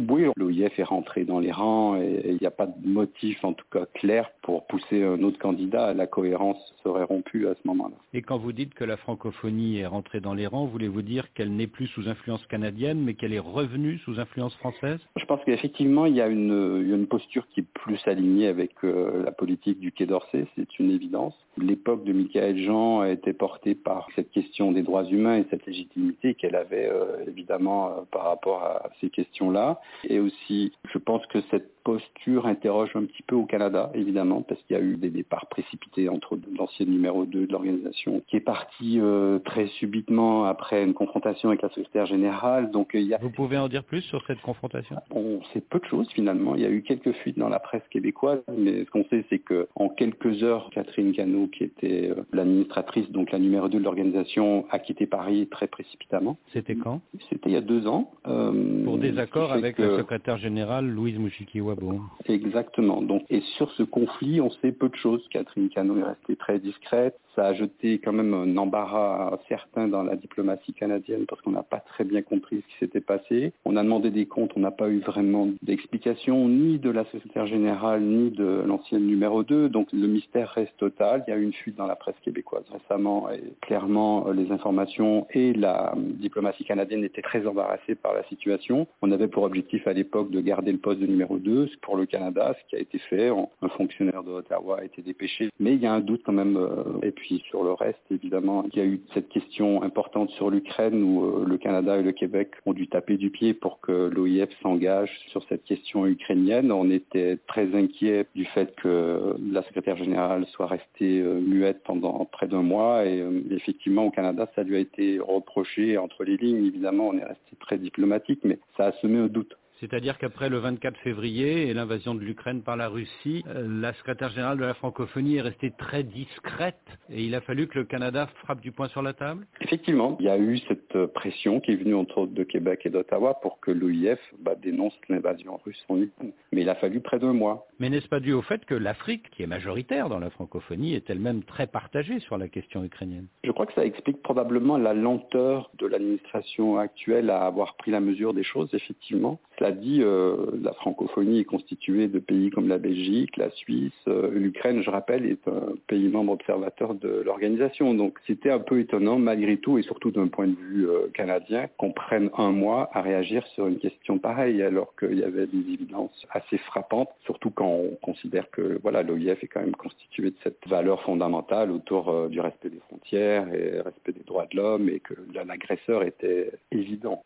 Oui, l'OIF est rentré dans les rangs et il n'y a pas de motif, en tout cas clair, pour pousser un autre candidat. La cohérence serait rompue à ce moment-là. Et quand vous dites que la francophonie est rentrée dans les rangs, voulez-vous dire qu'elle n'est plus sous influence canadienne, mais qu'elle est revenue sous influence française Je pense qu'effectivement, il y a une, une, posture qui est plus alignée avec euh, la politique du Quai d'Orsay, c'est une évidence. L'époque de Michael Jean a été portée par cette question des droits humains et cette légitimité qu'elle avait euh, évidemment euh, par rapport à ces questions-là. Et aussi, je pense que cette posture interroge un petit peu au Canada, évidemment, parce qu'il y a eu des départs précipités entre l'ancien numéro 2 de l'organisation, qui est parti euh, très subitement après une confrontation avec la secrétaire générale. Donc, il y a... Vous pouvez en dire plus sur cette confrontation On sait peu de choses, finalement. Il y a eu quelques fuites dans la presse québécoise, mais ce qu'on sait, c'est qu'en quelques heures, Catherine Cano, qui était euh, l'administratrice, donc la numéro 2 de l'organisation, a quitté Paris très précipitamment. C'était quand C'était il y a deux ans. Euh, Pour désaccord avec que... la secrétaire générale, Louise Mouchikiwa. Exactement. Donc, et sur ce conflit, on sait peu de choses. Catherine Cano est restée très discrète. Ça a jeté quand même un embarras certain dans la diplomatie canadienne parce qu'on n'a pas très bien compris ce qui s'était passé. On a demandé des comptes, on n'a pas eu vraiment d'explication ni de la secrétaire générale ni de l'ancienne numéro 2. Donc le mystère reste total. Il y a eu une fuite dans la presse québécoise récemment et clairement les informations et la diplomatie canadienne étaient très embarrassées par la situation. On avait pour objectif à l'époque de garder le poste de numéro 2 pour le Canada, ce qui a été fait. Un fonctionnaire de Ottawa a été dépêché. Mais il y a un doute quand même. Et puis sur le reste, évidemment, il y a eu cette question importante sur l'Ukraine où le Canada et le Québec ont dû taper du pied pour que l'OIF s'engage sur cette question ukrainienne. On était très inquiet du fait que la secrétaire générale soit restée muette pendant près d'un mois. Et effectivement, au Canada, ça lui a été reproché entre les lignes. Évidemment, on est resté très diplomatique, mais ça a semé un doute. C'est-à-dire qu'après le 24 février et l'invasion de l'Ukraine par la Russie, la secrétaire générale de la francophonie est restée très discrète et il a fallu que le Canada frappe du poing sur la table Effectivement, il y a eu cette pression qui est venue entre autres de Québec et d'Ottawa pour que l'OIF bah, dénonce l'invasion russe en Ukraine. Mais il a fallu près d'un mois. Mais n'est-ce pas dû au fait que l'Afrique, qui est majoritaire dans la francophonie, est elle-même très partagée sur la question ukrainienne Je crois que ça explique probablement la lenteur de l'administration actuelle à avoir pris la mesure des choses, effectivement. Cela dit, euh, la francophonie est constituée de pays comme la Belgique, la Suisse, euh, l'Ukraine, je rappelle, est un pays membre observateur de l'organisation. Donc c'était un peu étonnant, malgré tout, et surtout d'un point de vue euh, canadien, qu'on prenne un mois à réagir sur une question pareille, alors qu'il y avait des évidences assez frappantes, surtout quand on considère que voilà, l'OIF est quand même constitué de cette valeur fondamentale autour du respect des frontières et respect des droits de l'homme, et que l'agresseur était évident.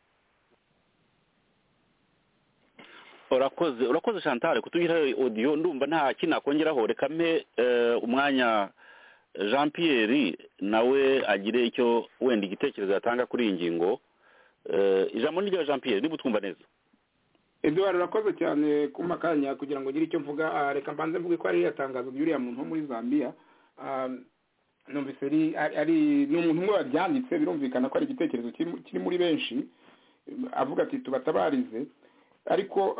urakoze urakoze chantal kutugira audio ndumva nta kintu nakongeraho reka mpe umwanya jean pierre nawe agire icyo wenda igitekerezo yatanga kuri iyi ngingo ijambo ni rya jean pierre niba utwumva neza eduard urakoze cyane kuma akanya kugira ngo ugire icyo mvuga reka mbanze mvuge ko hariya tangazo ry'uriya muntu wo muri zambia numvise ari ni umuntu umwe wabyanditse birumvikana ko ari igitekerezo kiri muri benshi avuga ati tubatabarize ariko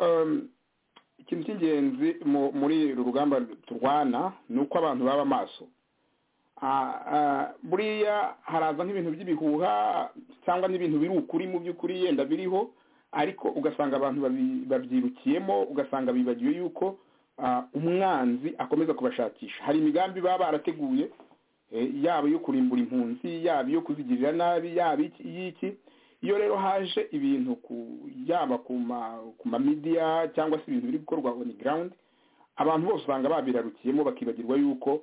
ikintu cy'ingenzi muri uru rugamba turwana ni uko abantu baba amaso buriya haraza nk'ibintu by'ibihuha cyangwa n'ibintu biri ukuri mu by'ukuri yenda biriho ariko ugasanga abantu babyirukiyemo ugasanga bibagiwe yuko umwanzi akomeza kubashakisha hari imigambi baba barateguye yaba iyo kurimbura impunzi yaba iyo kuzigirira nabi yaba iy'iki iyo rero haje ibintu yaba ku mamidiya cyangwa se ibintu biri gukorwa on ground abantu bose usanga babirarukiyemo bakibagirwa yuko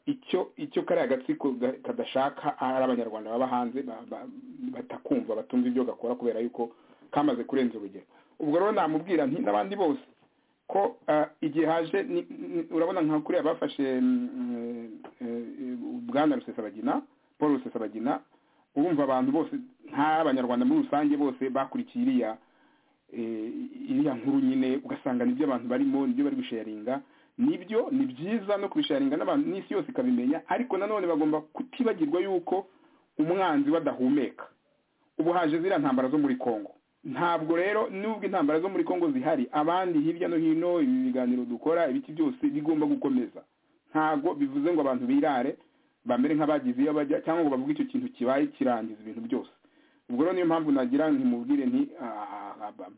icyo icyo kariya gatsiko kadashaka ari abanyarwanda baba hanze batakumva batumva ibyo gakora kubera yuko kamaze kurenza urugero ubwo rero namubwira nti n'abandi bose ko igihe haje urabona nka kuriya bafashe bwana rusesabagina paul rusesabagina urumva abantu bose nk'abanyarwanda muri rusange bose bakurikiye iriya iriya nkuru nyine ugasanga nibyo abantu barimo nibyo bari gusharinga nibyo ni byiza no kubisharinga n'abantu n'isi yose ikabimenya ariko nanone bagomba kutibagirwa yuko umwanzi badahumeka ubu haje ziriya ntambara zo muri congo ntabwo rero nubwo intambara zo muri congo zihari abandi hirya no hino ibi biganiro dukora ibiti byose bigomba gukomeza ntabwo bivuze ngo abantu birare bamere nk'abagize iyo bajya cyangwa ngo bavuge icyo kintu kibaye kirangiza ibintu byose ubwo rero niyo mpamvu nagira ntimubwire nti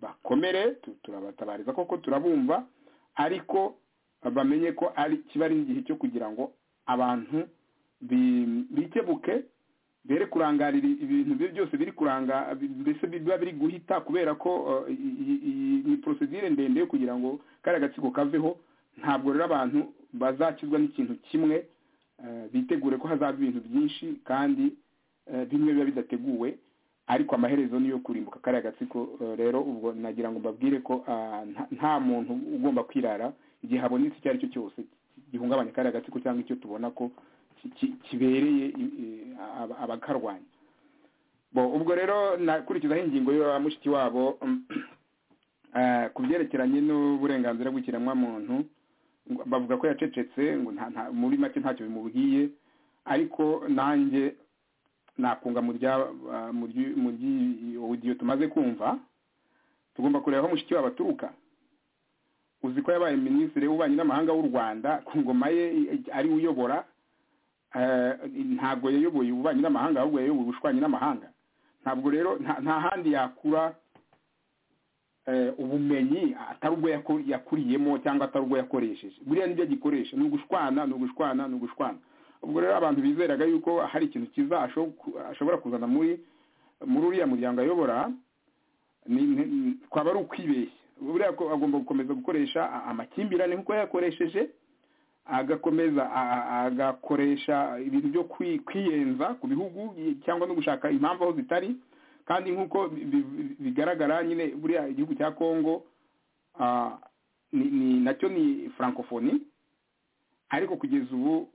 bakomere turabatabariza koko turabumva ariko bamenye ko ari kiba ari igihe cyo kugira ngo abantu bikebuke bere kurangarira ibintu byose biri kuranga mbese biba biri guhita kubera ko iyi porosedire ndende yo kugira ngo kariya gatsiko kaveho ntabwo rero abantu bazakizwa n'ikintu kimwe bitegure ko hazaba ibintu byinshi kandi bimwe biba bidateguwe ariko amaherezo ni yo kurimbuka kariya gatsiko rero ubwo nagira ngo mbabwire ko nta muntu ugomba kwirara igihe habonetse icyo ari cyo cyose gihungabanya kariya gatsiko cyangwa icyo tubona ko kibereye abakarwanya ubwo rero nakurikizaho ingingo ya mushiki wabo ku byerekeranye n'uburenganzira bw'ikiremwamuntu bavuga ko yacecetse ngo muri make ntacyo bimubwiye ariko nanjye nakunga mu ry'odiyo tumaze kumva tugomba kureba aho mushiki wabo aturuka uzi ko yabaye minisitiri w'ububanyi n'amahanga w'u rwanda ku ngoma ye ari uyobora ntabwo yayoboye ububanyi n'amahanga ahubwo yayoboye ubushwanyi n'amahanga ntabwo rero nta handi yakura ubumenyi atari ubwo yakuriyemo cyangwa atari ubwo yakoresheje buriya nibyo agikoresha ni ugushwana ni ugushwana ni ugushwana ubwo rero abantu bizeraga yuko hari ikintu kiza ashobora kuzana muri muri uriya muryango ayobora twaba ari ukwibeshya buriya agomba gukomeza gukoresha amakimbirane nk'uko yayakoresheje agakomeza agakoresha ibintu byo kwiyenza ku bihugu cyangwa no gushaka impamvu aho zitari kandi nk'uko bigaragara nyine buriya igihugu cya congo nacyo ni francophonie ariko kugeza ubu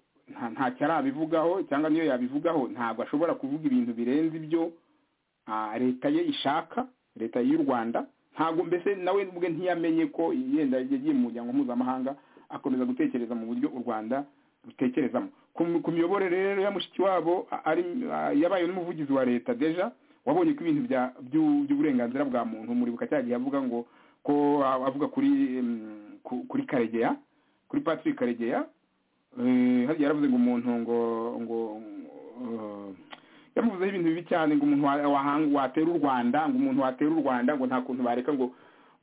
ntacyo arabivugaho cyangwa niyo yabivugaho ntabwo ashobora kuvuga ibintu birenze ibyo leta ye ishaka leta y'u rwanda ntabwo mbese nawe ubwe ntiyamenye ko yenda yagiye mu muryango mpuzamahanga akomeza gutekereza mu buryo u rwanda rutekerezamo ku miyoborere rero ya mushiki wabo yabaye n'umuvugizi wa leta deja wabonye ko ibintu by'uburenganzira bwa muntu muribuka cya gihe avuga ngo ko avuga kuri kuri karegeya kuri patrick karegeya yaravuze ngo umuntu ngo ngo yamuvuzeho ibintu bibi cyane ngo umuntu watera u rwanda ngo umuntu watera u rwanda ngo nta kuntu bareka ngo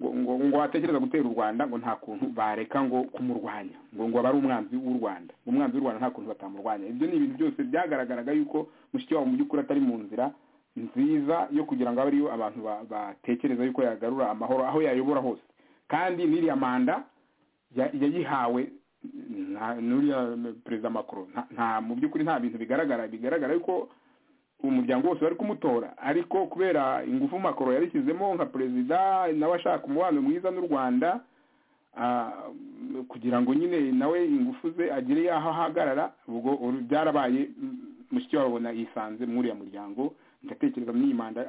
ngo ngo watekereza gutera u rwanda ngo nta kuntu bareka ngo kumurwanya ngo ngo aba ari umwanzi w'u rwanda umwanzi w'u rwanda nta kuntu batamurwanya ibyo ni ibintu byose byagaragaraga yuko mushiki wabo mu by'ukuri atari mu nzira nziza yo kugira ngo abe ariyo abantu batekereza yuko yagarura amahoro aho yayobora hose kandi n'iriya manda yayihawe n'uriya perezida makuru nta mu by'ukuri nta bintu bigaragara bigaragara yuko umuryango wose bari kumutora ariko kubera ingufu makoro yarishyizemo nka perezida nawe ashaka umubano mwiza n'u rwanda kugira ngo nyine nawe ingufu ze agire yaho ahagarara ubwo byarabaye mushyiki wabona yisanze muri uriya muryango ndatekereza muri iyi manda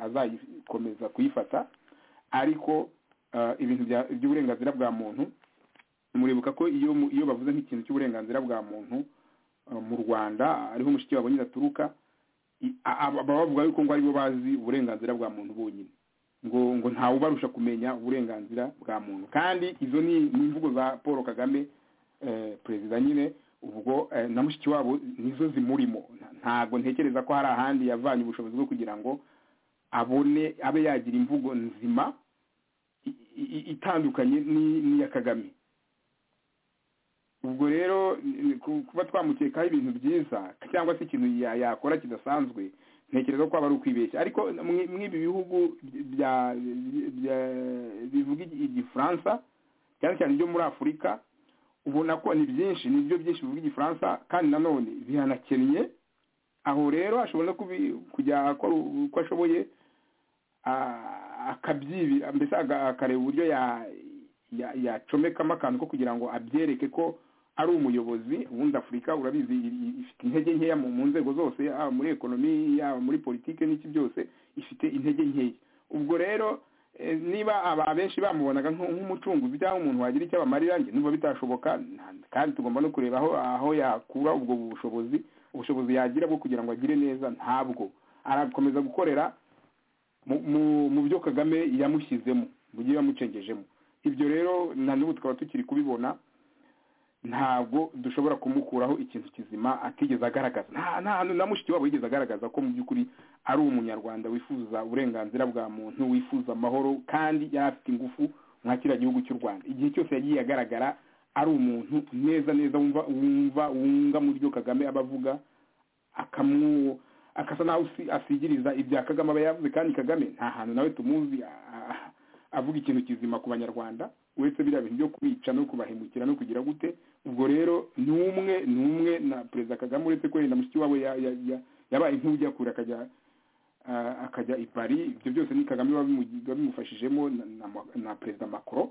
azayikomeza kuyifata ariko ibintu by'uburenganzira bwa muntu muribuka ko iyo bavuze nk'ikintu cy'uburenganzira bwa muntu mu rwanda ariho mushyiki wabo nyine aturuka baba bavuga yuko ngo aribo bazi uburenganzira bwa muntu bonyine ngo ngo ntawubarusha kumenya uburenganzira bwa muntu kandi izo ni imvugo za paul kagame perezida nyine ubwo na mushiki wabo nizo zimurimo ntabwo ntekereza ko hari ahandi yavanye ubushobozi bwo kugira ngo abone abe yagira imvugo nzima itandukanye n'iya kagame ubwo rero kuba twamukekaho ibintu byiza cyangwa se ikintu yakora kidasanzwe ntekereza ko aba ari ukwibeshya ariko mw'ibi bihugu bivuga igifaransa cyane cyane ibyo muri afurika ubona ko ni byinshi ni byo byinshi bivuga igifaransa kandi nanone biranakennye aho rero ashobora kujya uko ashoboye akabyibira mbese akareba uburyo yacomekamo akantu ko kugira ngo abyereke ko ari umuyobozi ubundi afurika urabizi ifite intege nkeya mu nzego zose yaba muri ekonomi yaba muri politiki n'iki byose ifite intege nkeya ubwo rero niba aba benshi bamubonaga nk'umucunguzi cyangwa umuntu wagira icyo abamarira njye numva bitashoboka kandi tugomba no kureba aho yakura ubwo bushobozi ubushobozi yagira bwo kugira ngo agire neza ntabwo arakomeza gukorera mu byo kagame yamushyizemo bugiye yamucengejemo ibyo rero na n'ubu tukaba tukiri kubibona ntabwo dushobora kumukuraho ikintu kizima atigeze agaragaza nta hantu na mushiki wabo yigeze agaragaza ko mu by'ukuri ari umunyarwanda wifuza uburenganzira bwa muntu wifuza amahoro kandi yari afite ingufu nka kiriya gihugu cy'u rwanda igihe cyose yagiye agaragara ari umuntu neza neza wumva wumva wunga mu byo kagame aba avuga akamu akasa naho asigiriza ibya kagame aba yavuze kandi kagame nta hantu nawe tumuzi avuga ikintu kizima ku banyarwanda uretse biriya bintu byo kubica no kubahemukira no kugira gute ubwo rero ni umwe ni umwe na perezida kagame uretse ko yenda mushiki wabo yabaye nk'ujya kure akajya akajya i paris ibyo byose ni kagame biba bimufashijemo na perezida macron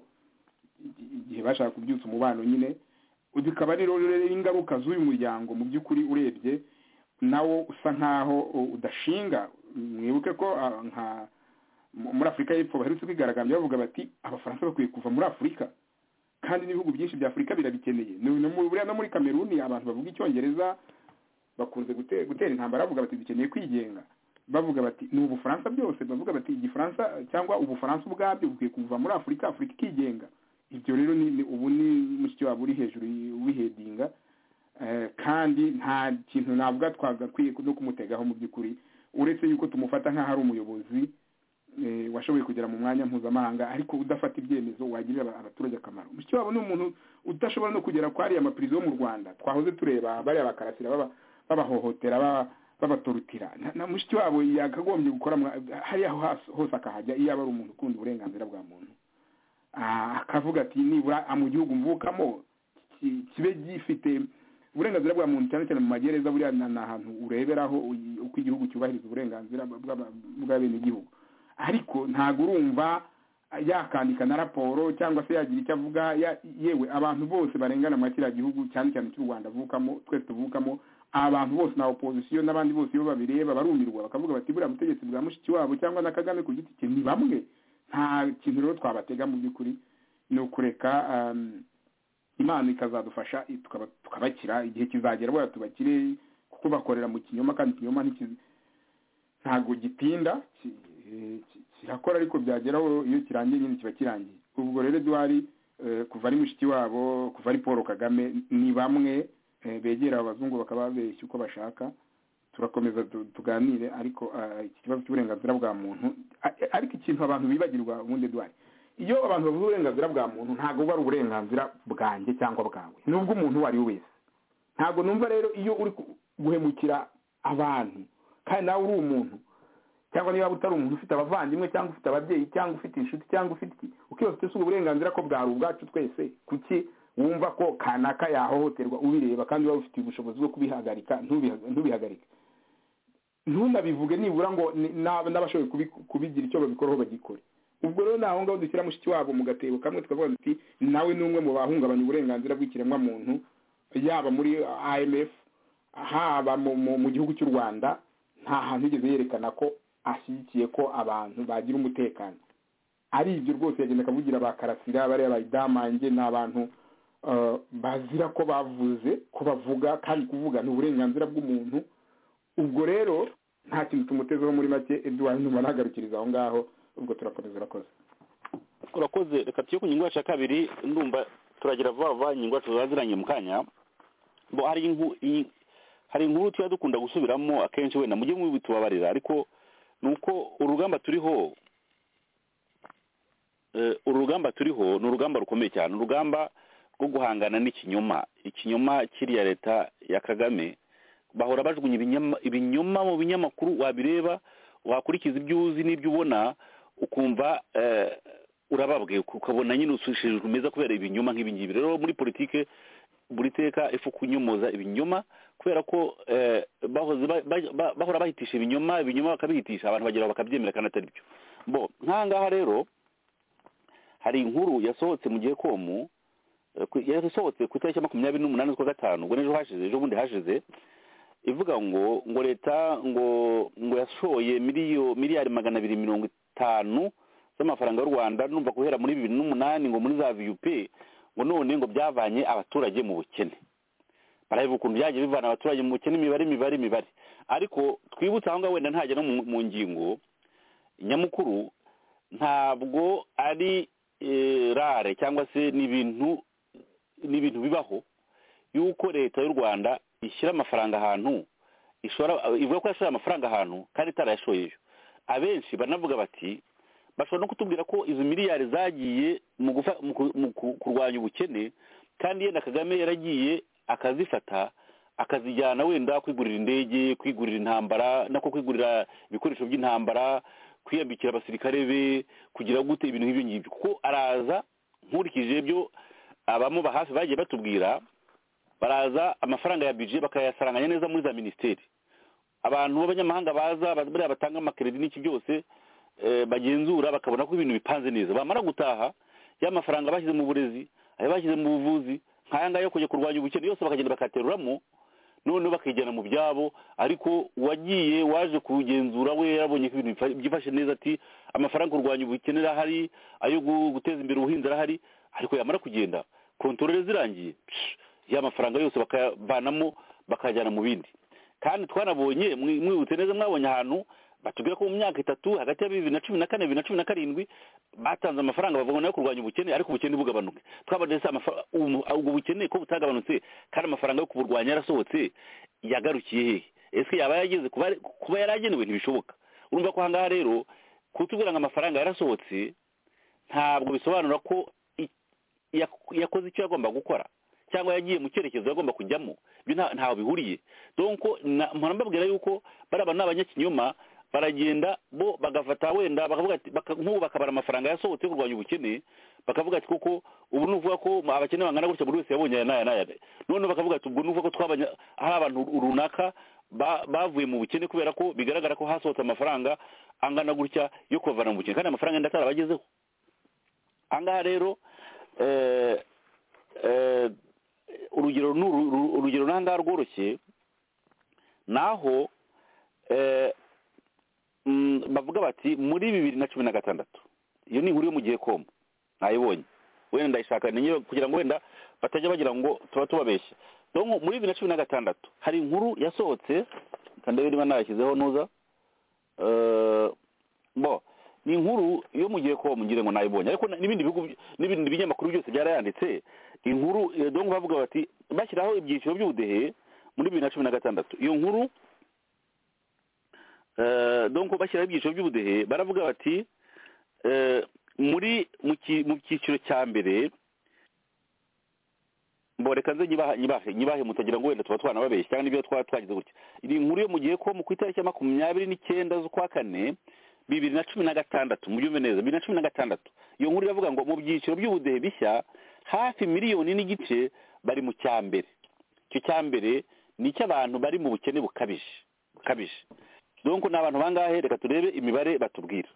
igihe bashaka kubyutsa umubano nyine bikaba rero ingaruka z'uyu muryango mu by'ukuri urebye nawo usa nkaho udashinga mwibuke ko nka muri afurika y'epfo baherutse kwigaragambya bavuga bati abafaransa bakwiye kuva muri afurika kandi n'ibihugu byinshi bya afurika birabikeneye buriya no muri kameruni abantu bavuga icyongereza bakunze gutera intambara bavuga bati dukeneye kwigenga bavuga bati ni ubufaransa byose bavuga bati igifaransa cyangwa ubufaransa ubwabyo bukwiye kuva muri afurika afurika ikigenga ibyo rero ni ubu ni mushiki wabo uri hejuru wihedinga kandi nta kintu navuga twagakwiye no kumutegaho mu by'ukuri uretse yuko tumufata nk'aho ari umuyobozi washoboye kugera mu mwanya mpuzamahanga ariko udafata ibyemezo wagirira abaturage akamaro mushiki wabo ni umuntu udashobora no kugera kwa ariya mapirizo yo mu rwanda twahoze tureba bariya bakarasira babahohotera babatorutira na mushiki wabo yakagombye gukora hariya hose akahajya iyo aba ari umuntu ukunda uburenganzira bwa muntu akavuga ati nibura mu gihugu mvukamo kibe gifite uburenganzira bwa muntu cyane cyane mu magereza buriya ni ahantu ureberaho uko igihugu cyubahiriza uburenganzira bw'abenegihugu ariko ntabwo urumva yakandika na raporo cyangwa se yagira icyo avuga yewe abantu bose barengana muri kiriya gihugu cyane cyane cy'u rwanda avukamo twese tuvukamo abantu bose na opozisiyo n'abandi bose iyo babireba barumirwa bakavuga bati buriya butegetsi bwa mushiki wabo cyangwa na kagame ku giti cye ni bamwe nta kintu rero twabatega mu by'ukuri ni ukureka imana ikazadufasha tukabakira igihe kizagera buriya tubakire kuko bakorera mu kinyoma kandi ikinyoma ntabwo gitinda kirakora ariko byageraho iyo kirangiye nyine kiba kirangiye ubwo rero duhari kuva ari mushiki wabo kuva ari paul kagame ni bamwe begera abazungu bakababeshya uko bashaka turakomeza tuganire ariko iki kibazo cy'uburenganzira bwa muntu ariko ikintu abantu bibagirwa ubundi duhari iyo abantu bavuga uburenganzira bwa muntu ntabwo buba ari uburenganzira bwanjye cyangwa bwawe ni ubw'umuntu uwo ari we wese ntabwo numva rero iyo uri guhemukira abantu kandi nawe uri umuntu cyangwa niba utari umuntu ufite abavandimwe cyangwa ufite ababyeyi cyangwa ufite inshuti cyangwa ufite iki ukiyose si uburenganzira ko bwari ubwacu twese kuki wumva ko kanaka yahohoterwa ubireba kandi uba ufite ubushobozi bwo kubihagarika ntubihagarike ntunabivuge nibura ngo n'abashoboye kubigira icyo babikoraho bagikore ubwo rero ni aho ngaho dushyira mushiki wabo mu gatebo kamwe tukavuga tuti nawe ni umwe mu bahungabanya uburenganzira bw'ikiremwamuntu yaba muri imf haba mu gihugu cy'u rwanda nta hantu yigeze yerekana ko ashyigikiye ko abantu bagira umutekano ari ibyo rwose yagenda akavugira ba karasira bariya bayidamange ni abantu bazira ko bavuze ko bavuga kandi kuvuga ni uburenganzira bw'umuntu ubwo rero nta kintu tumutezeho muri make eduwari numa nagarukiriza aho ngaho ubwo turakomeza urakoze turakoze reka tujye ku ngingo yacu ya kabiri ndumva turagira vuba vuba ingingo yacu zaziranye mu kanya hari inkuru tuba dukunda gusubiramo akenshi wenda mujye mubitubabarira ariko ni uko urugamba turiho urugamba turiho ni urugamba rukomeye cyane urugamba rwo guhangana n'ikinyoma ikinyoma kiriya leta ya kagame bahora bajugunya ibinyoma mu binyamakuru wabireba wakurikiza ibyo uzi n'ibyo ubona ukumva urababwe ukabona nyine usushijwe meza kubera ibinyoma nk'ibingibi rero muri politike buri teka ifu kunyomoza ibinyoma kubera ko bahora bahitisha ibinyoma ibinyoma bakabihitisha abantu bagera bakabyemera kandi atari byo bo nkangaha rero hari inkuru yasohotse mu gihe komu yasohotse ku itariki ya makumyabiri n'umunani z'ukwa gatanu ngo n'ejo hashize ejo bundi hashize ivuga ngo ngo leta ngo ngo yashoye miliyari magana abiri mirongo itanu z'amafaranga y'u rwanda numva guhera muri bibiri n'umunani ngo muri za viyupe ngo none ngo byavanye abaturage mu bukene baraheba ukuntu byagiye bivana abaturage mu bukene imibare imibare imibare ariko twibutse aho ngaho wenda ntajya no mu ngingo nyamukuru ntabwo ari rare cyangwa se ni ibintu ni ibintu bibaho yuko leta y'u rwanda ishyira amafaranga ahantu ishora ivuga ko yashoye amafaranga ahantu kandi itarayashoyeyo abenshi banavuga bati bashobora no kutubwira ko izo miliyari zagiye mu gufa- mu ku- mu ku- kurwanya ubukene kandi yenda kagame yaragiye akazifata akazijyana wenda kwigurira indege kwigurira intambara nako kwigurira ibikoresho by'intambara kwiyambikira abasirikare be kugira gute ibintu nk'ibyo ngibyo kuko araza nkurikije ibyo abamuba hafi bagiye batubwira baraza amafaranga ya budget bakayasaranganya neza muri za minisiteri abantu b'abanyamahanga baza ba- buriya batanga amakeredi n'iki byose eh, bagenzura bakabona ko ibintu bipanze neza bamara gutaha ya mafaranga bashyize mu burezi ayo bashyize mu buvuzi nk'aya ngaya yo kujya kurwanya ubukene yose bakagenda bakayateruramo noneho bakayijyana mu byabo ariko wagiye waje kugenzura we yabonye ko ibintu bifa- byifashe neza ati amafaranga yo kurwanya ubukene arahari ayo gu- guteza imbere ubuhinzi arahari ariko yamara kugenda kontorore zirangiye psh, ya mafaranga yose bakayavanamo bakayajyana mu bindi kandi twanabonye mwi- mwibutse neza mwabonye ahantu batubwira ko mu myaka itatu hagati ya bibiri na cumi na kane bibiri na cumi na karindwi batanze amafaranga bavuga nayo kurwanya ubukene ariko ubukene bugabanuke twabonye se amafa- ubu- ubwo bukene ko butagabanutse kandi amafaranga yo kuburwanya yarasohotse yagarukiye hehe ese yaba yageze kuba kuba yaragenewe ntibishoboka urumva ko ahangaha rero kutubwira ngo amafaranga yarasohotse ntabwo bisobanura ko i- yak- yakoze icyo yagomba gukora cyangwa yagiye mu cyerekezo yagomba kujyamo ibyo nta- ntaho bihuriye donc na- mpora mbabwira yuko baraba ni abanyakinyoma baragenda bo bagafata wenda bakavuga ati baka- nk'ubu bakabara amafaranga yasohotse yo kurwanya ubukene bakavuga ati kuko ubu ni ukuvuga ko abakene bangana gutya buri wese yabonye aya n'aya n'aya noneho bakavuga ati ubwo ni ukuvuga ko twabanya hari abantu runaka ba- bavuye mu bukene kubera ko bigaragara ko hasohotse amafaranga angana gutya yo kubavana mu bukene kandi amafaranga yenda atarabagezeho ahangaha rero eh, eh, urugero ni uru- uru- urugero n'ahangaha rworoshye naho eh, mm, bavuga bati muri bibiri na cumi na gatandatu iyo ni inkuru yo mu gihe komu nayibonye wenda ndayishaka ninyo kugira ngo wenda batajya bagira ngo tuba tubabeshya donc muri bibiri na cumi na gatandatu hari inkuru yasohotse kandebe niba nayashyizeho nuza Eh, bo ni inkuru yo mu gihe komu ngira ngo nayibonye ariko na- n'ibindi bihugu by- n'ibindi binyamakuru byose byarayanditse inkuru eh, donc bavuga bati bashyiraho ibyiciro by'ubudehe muri bibiri na cumi na gatandatu iyo nkuru Eh, donc bashyiraho ibyiciro by'ubudehe baravuga bati eh, muri mu ki- mu cyiciro cya mbere mboreka nze nyibahe nyibahe nyibahe mutagira ngo wenda tuba twanababeshya cyangwa n'ibyo twaba twagize gutya ni inkuru yo mu gihe ko mu ku itariki ya makumyabiri n'icyenda z'ukwa kane bibiri na cumi na gatandatu mubyumve neza bibiri na cumi na gatandatu iyo nkuru iravuga ngo mu byiciro by'ubudehe bishya hafi miliyoni n'igice bari mu cya mbere icyo cya mbere ni icy'abantu bari mu bukene bukabije bukabije donc ni abantu bangahe reka turebe imibare batubwira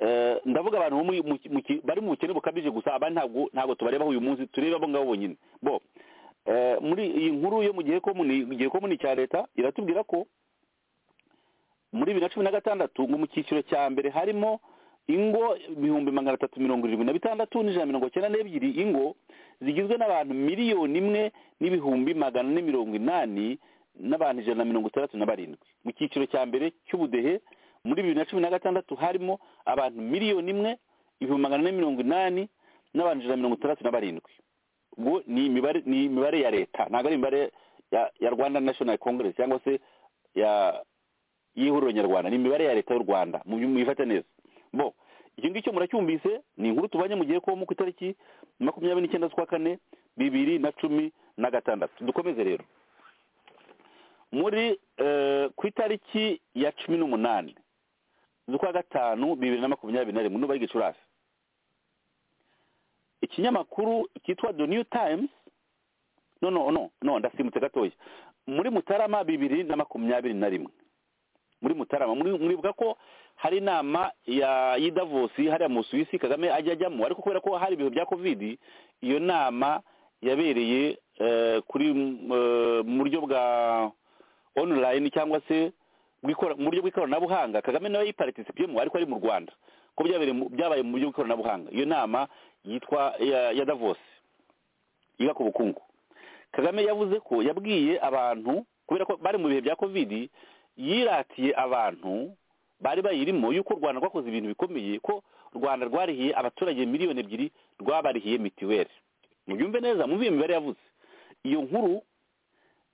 Eh, ndavuga abantu bo muri- mu ki- mu ki- bari mu bukene bukabije gusa abandi ntabwo ntabwo tubarebaho uyu munsi turebe abo ngabo bonyine bo eh, muri iyi nkuru yo mu gihe ko muni- mu gihe ko muni cya leta iratubwira ko muri bibiri na cumi na gatandatu ngo mu cyiciro cya mbere harimo ingo ibihumbi magana atatu mirongo irindwi na bitandatu n'ijana mirongo cyenda n'ebyiri ingo zigizwe n'abantu miliyoni imwe n'ibihumbi magana ane mirongo inani n'abantu ijana na mirongo itandatu na barindwi mu cyiciro cya mbere cy'ubudehe muri bibiri na cumi na gatandatu harimo abantu miliyoni imwe ibihumbi magana ane mirongo inani n'abantu ijana na mirongo itandatu na barindwi ubwo ni imibare ni imibare ya leta ntabwo ari imibare ya, ya rwanda national congress cyangwa se ya y'ihuriro nyarwanda ni imibare ya leta y'u rwanda mu- muyifate neza bo icyo ngicyo muracyumvise ni inkuru tubanye mu gihe ko mu ku itariki makumyabiri n'icyenda z'ukwa kane bibiri na cumi na gatandatu dukomeze rero muri eh, ku itariki ya cumi n'umunani z'ukwa gatanu bibiri na makumyabiri na rimwe n'ubu ari gicurasi ikinyamakuru cyitwa the new times no no no no ndasimutse gatoya muri mutarama bibiri na makumyabiri na rimwe muri mutarama muri- muribuka ko hari inama ya y'idavosi hariya mu suwisi kagame ajya ajyamo ariko kubera ko hari ibihe bya covid iyo nama yabereye eh, kuri eh, mu buryo bwa online cyangwa se bw'ikora- mu buryo bw'ikoranabuhanga kagame nawe yiparticipiyemo ariko ari mu rwanda ko byabereye mu- byabaye mu buryo bw'ikoranabuhanga iyo nama yitwa ya, ya davos yiga ku bukungu kagame yavuze ko yabwiye abantu kubera ko bari mu bihe bya covid yiratiye abantu bari bayirimo y'uko u rwanda rwakoze ibintu bikomeye ko u rwanda rwarihiye abaturage miliyoni ebyiri rwabarihiye mitiweli muyumve neza mu mibare yavuze iyo nkuru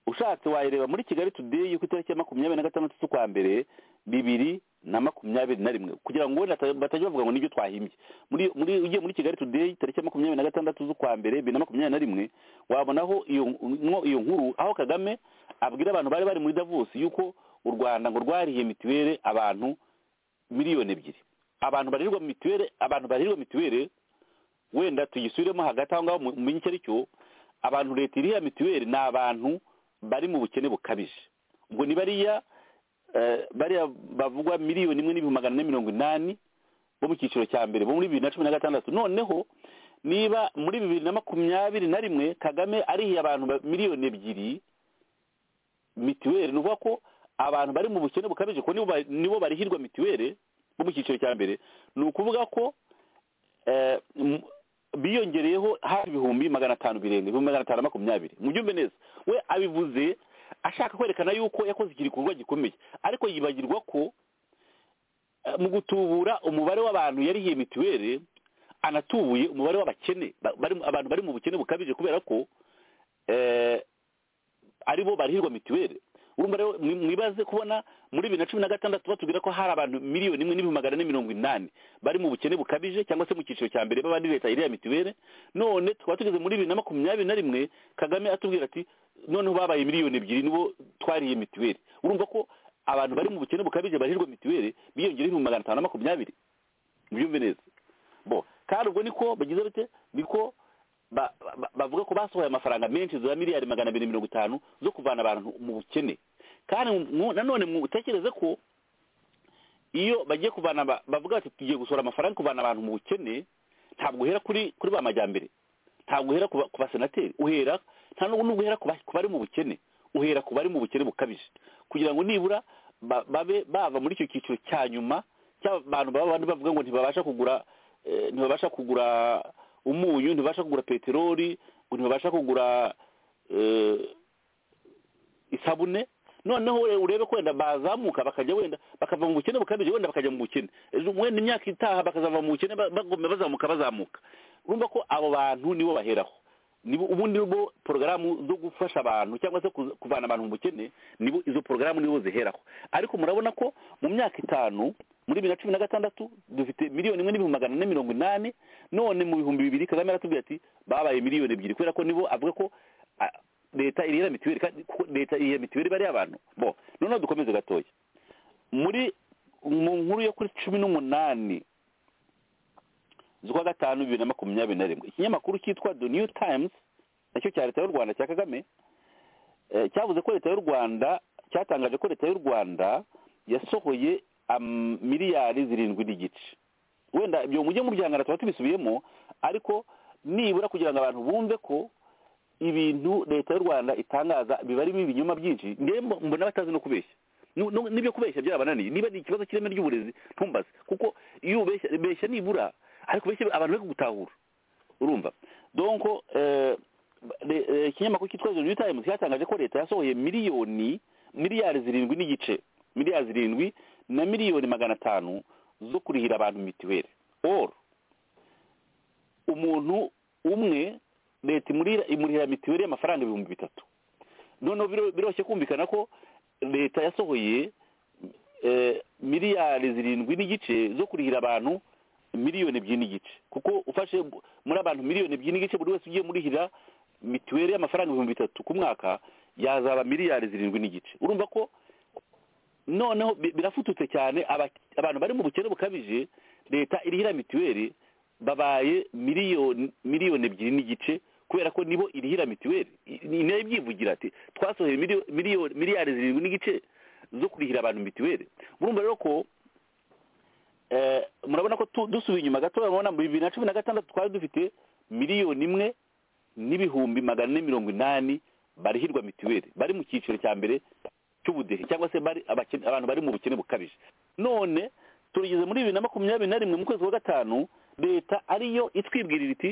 ushatse wayireba muri kigali tudeyi ku itariki ya makumyabiri na gatandatu z'ukwa mbere bibiri na makumyabiri na rimwe kugira ngo batajya bavuga ngo nibyo twahimbye ugiye muri kigali tudeyi tariki ya makumyabiri na gatandatu z'ukwa mbere bibiri na makumyabiri na rimwe wabonaho iyo nkuru aho kagame abwira abantu bari bari muri davos y'uko u rwanda ngo rwarihiye mituweli abantu miliyoni ebyiri abantu barirwa mituweli abantu barirwa mituweli wenda tuyisubiremo hagati aho ngaho mumenye icyo ari cyo abantu leta iriha mituweli ni abantu bari mu bukene bukabije ubwo ni bariya bariya bavugwa miliyoni imwe n'ibihumbi magana ane mirongo inani bo mu cyiciro cya mbere bo muri bibiri na cumi na gatandatu noneho niba muri bibiri na makumyabiri na rimwe kagame arihiye abantu miliyoni ebyiri mituweli ni ukuvuga ko abantu bari mu bukene bukabije ko nibo barihirwa mituweli bo mu cyiciro cya mbere ni ukuvuga ko biyongereyeho hafi ibihumbi magana atanu birenga ibihumbi magana atanu na makumyabiri byumve neza we abivuze ashaka kwerekana yuko yakoze iki gikorwa gikomeye ariko yibagirwa ko mu gutubura umubare w'abantu yarihiye mituweli anatubuye umubare w'abakene abantu bari mu bukene bukabije kubera ko aribo barihirwa mituweli mwibaze kubona muri bibiri na cumi na gatandatu batubwira ko hari abantu miliyoni imwe n'ibihumbi magana ane mirongo inani bari mu bukene bukabije cyangwa se mu cyiciro cya mbere b'abandi leta iriya mituweli none tukaba tugeze muri bibiri na makumyabiri na rimwe kagame atubwira ati noneho babaye miliyoni ebyiri nibo twariye mituweli urumva ko abantu bari mu bukene bukabije barihirwa mituweli biyongera ibihumbi magana atanu na makumyabiri byumve neza bo kandi ubwo niko bagize bate niko bavuga ko basohoye amafaranga menshi za miliyari magana abiri mirongo itanu zo kuvana abantu mu bukene kandi nanone mutekereze ko iyo bagiye kuvana bavuga bati tugiye gusohora amafaranga kuvana abantu mu bukene ntabwo uhera kuri kuri ba majyambere ntabwo uhera ku basenateri uhera nta n'ubwo uhera ku bari mu bukene uhera ku bari mu bukene bukabije kugira ngo nibura babe bava muri icyo cyiciro cya nyuma cy'abantu baba bandi bavuga ngo ntibabasha kugura ntibabasha kugura umunyu ntibasha kugura peteroli ntibasha kugura isabune noneho urebe ko wenda bazamuka bakajya wenda bakava mu bukene bukabije wenda bakajya mu bukene wenda imyaka itaha bakazava mu bukene bazamuka bazamuka urumva ko abo bantu nibo baheraho ubundi bo porogaramu zo gufasha abantu cyangwa se kuvana abantu mu bukene nibo izo porogaramu nibo ziheraho ariko murabona ko mu myaka itanu muri bibiri na cumi na gatandatu dufite miliyoni imwe n'ibihumbi magana ane mirongo inani none mu bihumbi bibiri kagame aratubwira ati babaye miliyoni ebyiri kubera ko nibo avuga ko leta irihera mituweli leta irihera mituweli bariya abantu bo noneho dukomeze gatoya muri mu nkuru yo kuri cumi n'umunani z'ukwa gatanu bibiri na makumyabiri na rimwe ikinyamakuru cyitwa the new times nacyo cya leta y'u rwanda cya kagame cyavuze ko leta y'u rwanda cyatangaje ko leta y'u rwanda yasohoye miliyari zirindwi n'igice wenda ibyo mujye mubyangana tuba tubisubiyemo ariko nibura kugira ngo abantu bumve ko ibintu leta y'u rwanda itangaza biba arimo ibinyoma byinshi mbona batazi no kubeshya n'ibyo kubeshya byarabananiye niba ni ikibazo cy'ireme ry'uburezi ntumbaze kuko iyo ubeshya nibura ariko ubeshya abantu bari kugutahura urumva donko ikinyamakuru cyitwa new times cyatangaje ko leta yasohoye miliyoni miliyari zirindwi n'igice miliyari zirindwi na miliyoni magana atanu zo kurihira abantu mituweli oru umuntu umwe leta imurihira mituweli y'amafaranga ibihumbi bitatu noneho biroroshye kumvikana ko leta yasohoye miliyari zirindwi n'igice zo kurihira abantu miliyoni ebyiri n'igice kuko ufashe muri abantu miliyoni ebyiri n'igice buri wese ugiye murihira mituweli y'amafaranga ibihumbi bitatu ku mwaka yazaba miliyari zirindwi n'igice urumva ko noneho birafututse cyane abantu bari mu bukene bukabije leta irihira mituweli babaye miliyoni miliyoni ebyiri n'igice kubera ko nibo irihira mituweli nayo ibyivugira ati twasohoye miliyari zirindwi n'igice zo kurihira abantu mituweli murumva rero ko murabona ko dusubiye inyuma gatoya murabona mu bibiri na cumi na gatandatu twari dufite miliyoni imwe n'ibihumbi magana ane mirongo inani barihirwa mituweli bari mu cyiciro cya mbere cy'ubudehe cyangwa se abantu bari mu bukene bukabije none turigeze muri bibiri na makumyabiri na rimwe mu kwezi kwa gatanu leta ariyo itwibwirira iti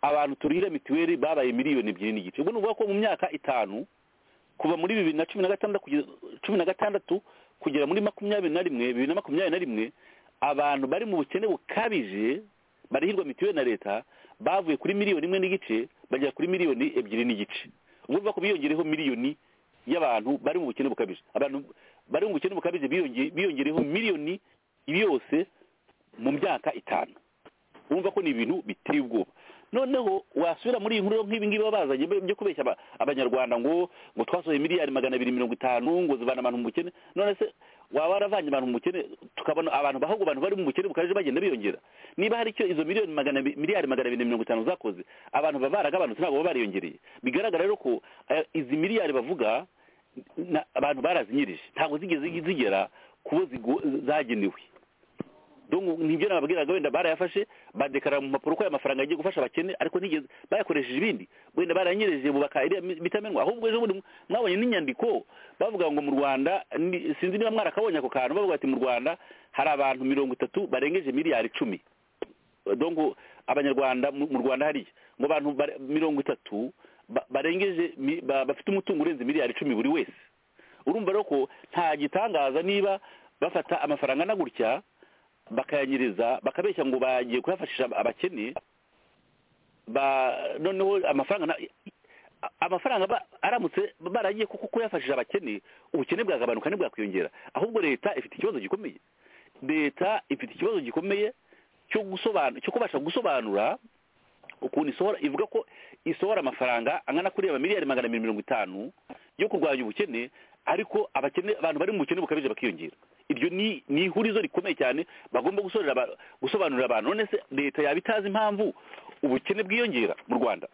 abantu turihira mituweli babaye miliyoni ebyiri n'igice ubwo ni ukuvuga ko mu myaka itanu kuva muri bibiri na cumi na gatandatu kugera muri makumyabiri na rimwe bibiri na makumyabiri na rimwe abantu bari mu bukene bukabije barihirwa mituweli na leta bavuye kuri miliyoni imwe n'igice bagera kuri miliyoni ebyiri n'igice ubwo bivuga ko biyongereho miliyoni y'abantu bari mu bukene bukabije abantu bari mu bukene bukabije biyongereho miliyoni yose mu myaka itanu wumva ko ni ibintu biteye ubwoba noneho wasubira muri iyi nkuru nk'ibi ngibi baba bazanye byo kubeshya abanyarwanda ngo ngo twasohoye miliyari magana abiri mirongo itanu ngo zivana abantu mu bukene none se waba waravanye abantu mu bukene tukabona abantu bahubwo abantu bari mu bukene bukabije bagenda biyongera niba hari icyo izo miliyoni magana miliyari magana abiri mirongo itanu zakoze abantu baba baragabanutse ntabwo baba bariyongereye bigaragara rero ko eh, izi miliyari bavuga na- abantu barazinyirije ntabwo zigeze zigera ku bo zigo- zagenewe donc nibyo nababwiraga wenda barayafashe badekarara mu mpapuro ko aya mafaranga yagiye gufasha abakene ariko ntigeze bayakoresheje ibindi wenda baranyereje bubaka iriya mi- bitamenwa ahubwo ejo bundi mwabonye n'inyandiko bavuga ngo mu rwanda ni- sinzi niba mwarakabonye ako kantu bavuga ati mu rwanda hari abantu mirongo itatu barengeje miliyari icumi donc abanyarwanda mu mu rwanda hariya ngo abantu bare- mirongo itatu ba- barengeje mi- ba- bafite umutungo urenze miliyari icumi buri wese urumva rero ko nta gitangaza niba bafata amafaranga na gutya bakayanyiriza bakabeshya ngo bagiye kuyafashisha abakene ba noneho amafaranga na- amafaranga ba- aramutse baragiye kuko kuyafashisha abakene ubukene bwagabanuka ntibwakwiyongera ahubwo leta ifite ikibazo gikomeye leta ifite ikibazo gikomeye cyo gusobanura cyo kubasha gusobanura ukuntu isohora ivuga ko isohora amafaranga angana kuri aba miliyari magana abiri mirongo itanu yo kurwanya ubukene ariko abakene abantu bari mu bukene bukabije bakiyongera iryo ni ni ihurizo rikomeye cyane bagomba gusorera aba- gusobanurira abantu none se leta yaba itazi impamvu ubukene bwiyongera mu rwanda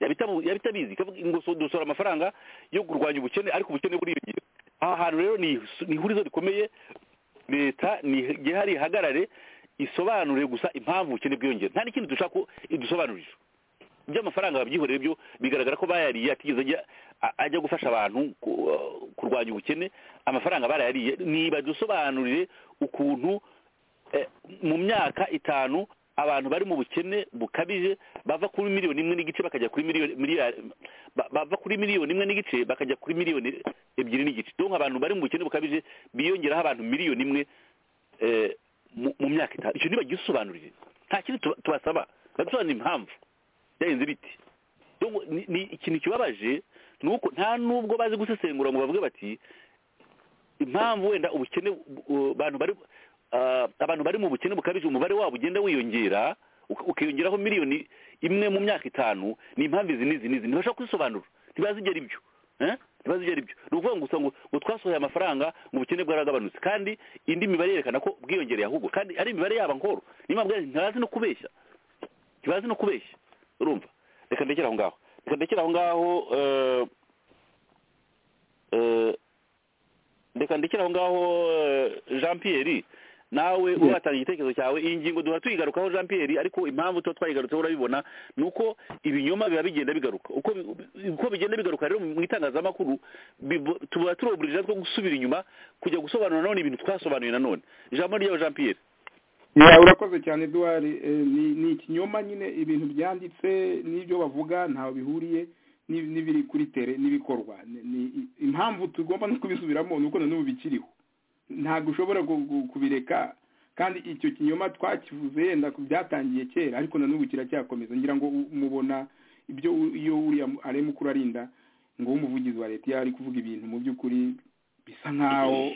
yaba itabu- yaba itabizi ikavuga ngo so- dusohora amafaranga yo kurwanya ubukene ariko ubukene buriyongera aha hantu rero ni ni ihurizo rikomeye leta nigera hari ihagarare isobanure gusa impamvu ubukene bwiyongera nta n'ikindi dushaka ko idusobanurira iby'amafaranga babyihoreye byo bigaragara ko bayariye atigeze ajya a- ajya gufasha abantu ku- uh, kurwanya ubukene amafaranga barayariye nibadusobanurire ukuntu eh, mu myaka itanu abantu bari mu bukene bukabije bava kuri miliyoni imwe n'igice bakajya kuri miliyoni miliyari- ba- bava kuri miliyoni imwe n'igice bakajya kuri miliyoni ebyiri n'igice donc abantu bari mu bukene bukabije biyongeraho abantu miliyoni imwe eh, mu mu myaka itanu icyo nibagisobanurire nta kindi tuba- tubasaba badusobanurire impamvu byarenze ibiti Donc, ni- ni ikintu kibabaje ni uko nta nubwo bazi gusesengura ngo bavuge bati impamvu wenda ubukene bu- bu- abantu bari ah, abantu bari mu bukene bukabije umubare wabo ugenda wiyongera uka- ukiyongeraho miliyoni imwe mu myaka itanu ni impamvu izi n'izi n'izi ntibashobora kuzisobanura ntibazi igera ibyo Eh? ntibazi igera ibyo ni ukuvuga ngo gusa ngo ngo twasohoye amafaranga ngo ubukene bwaragabanutse kandi indi mibare yerekana ko bwiyongereye ahubwo kandi ari imibare yaba nkoro niyo mpamvu rero ntibazi no kubeshya ntibazi no kubeshya urumva reka ndekere aho ngaho reka ndekere aho ngaho eh, eh, reka ndekere aho ngaho eh, Jean Pierre nawe Yes. uratanga igitekerezo cyawe iyi ngingo duhora tuyigarukaho Jean Pierre ariko impamvu tuba twayigarutseho urabibona ni uko ibinyoma biba bigenda bigaruka uko bi- uko bigenda bigaruka rero mu itangazamakuru bibo- tuba turi oburije two gusubira inyuma kujya gusobanura nanone ibintu twasobanuye nanone ijambo ryawe Jean Pierre Ya, urakoze cyane Edouard Eh, ni ni ikinyoma nyine ibintu byanditse n'ibyo bavuga ntaho bihuriye ni- n'ibiri kuri tere n'ibikorwa Ni- ni impamvu tugomba no kubisubiramo ni uko na n'ubu bikiriho ntabwo ushobora ku- ku- kubireka kandi icyo kinyoma twakivuze yenda ku byatangiye kera ariko na n'ubu kiracyakomeza ngira ngo u- mubona ibyo u- iyo uriya mu- arimo kurarinda ngo umuvugizi wa leta iyo ari kuvuga ibintu mu by'ukuri bisa nk'aho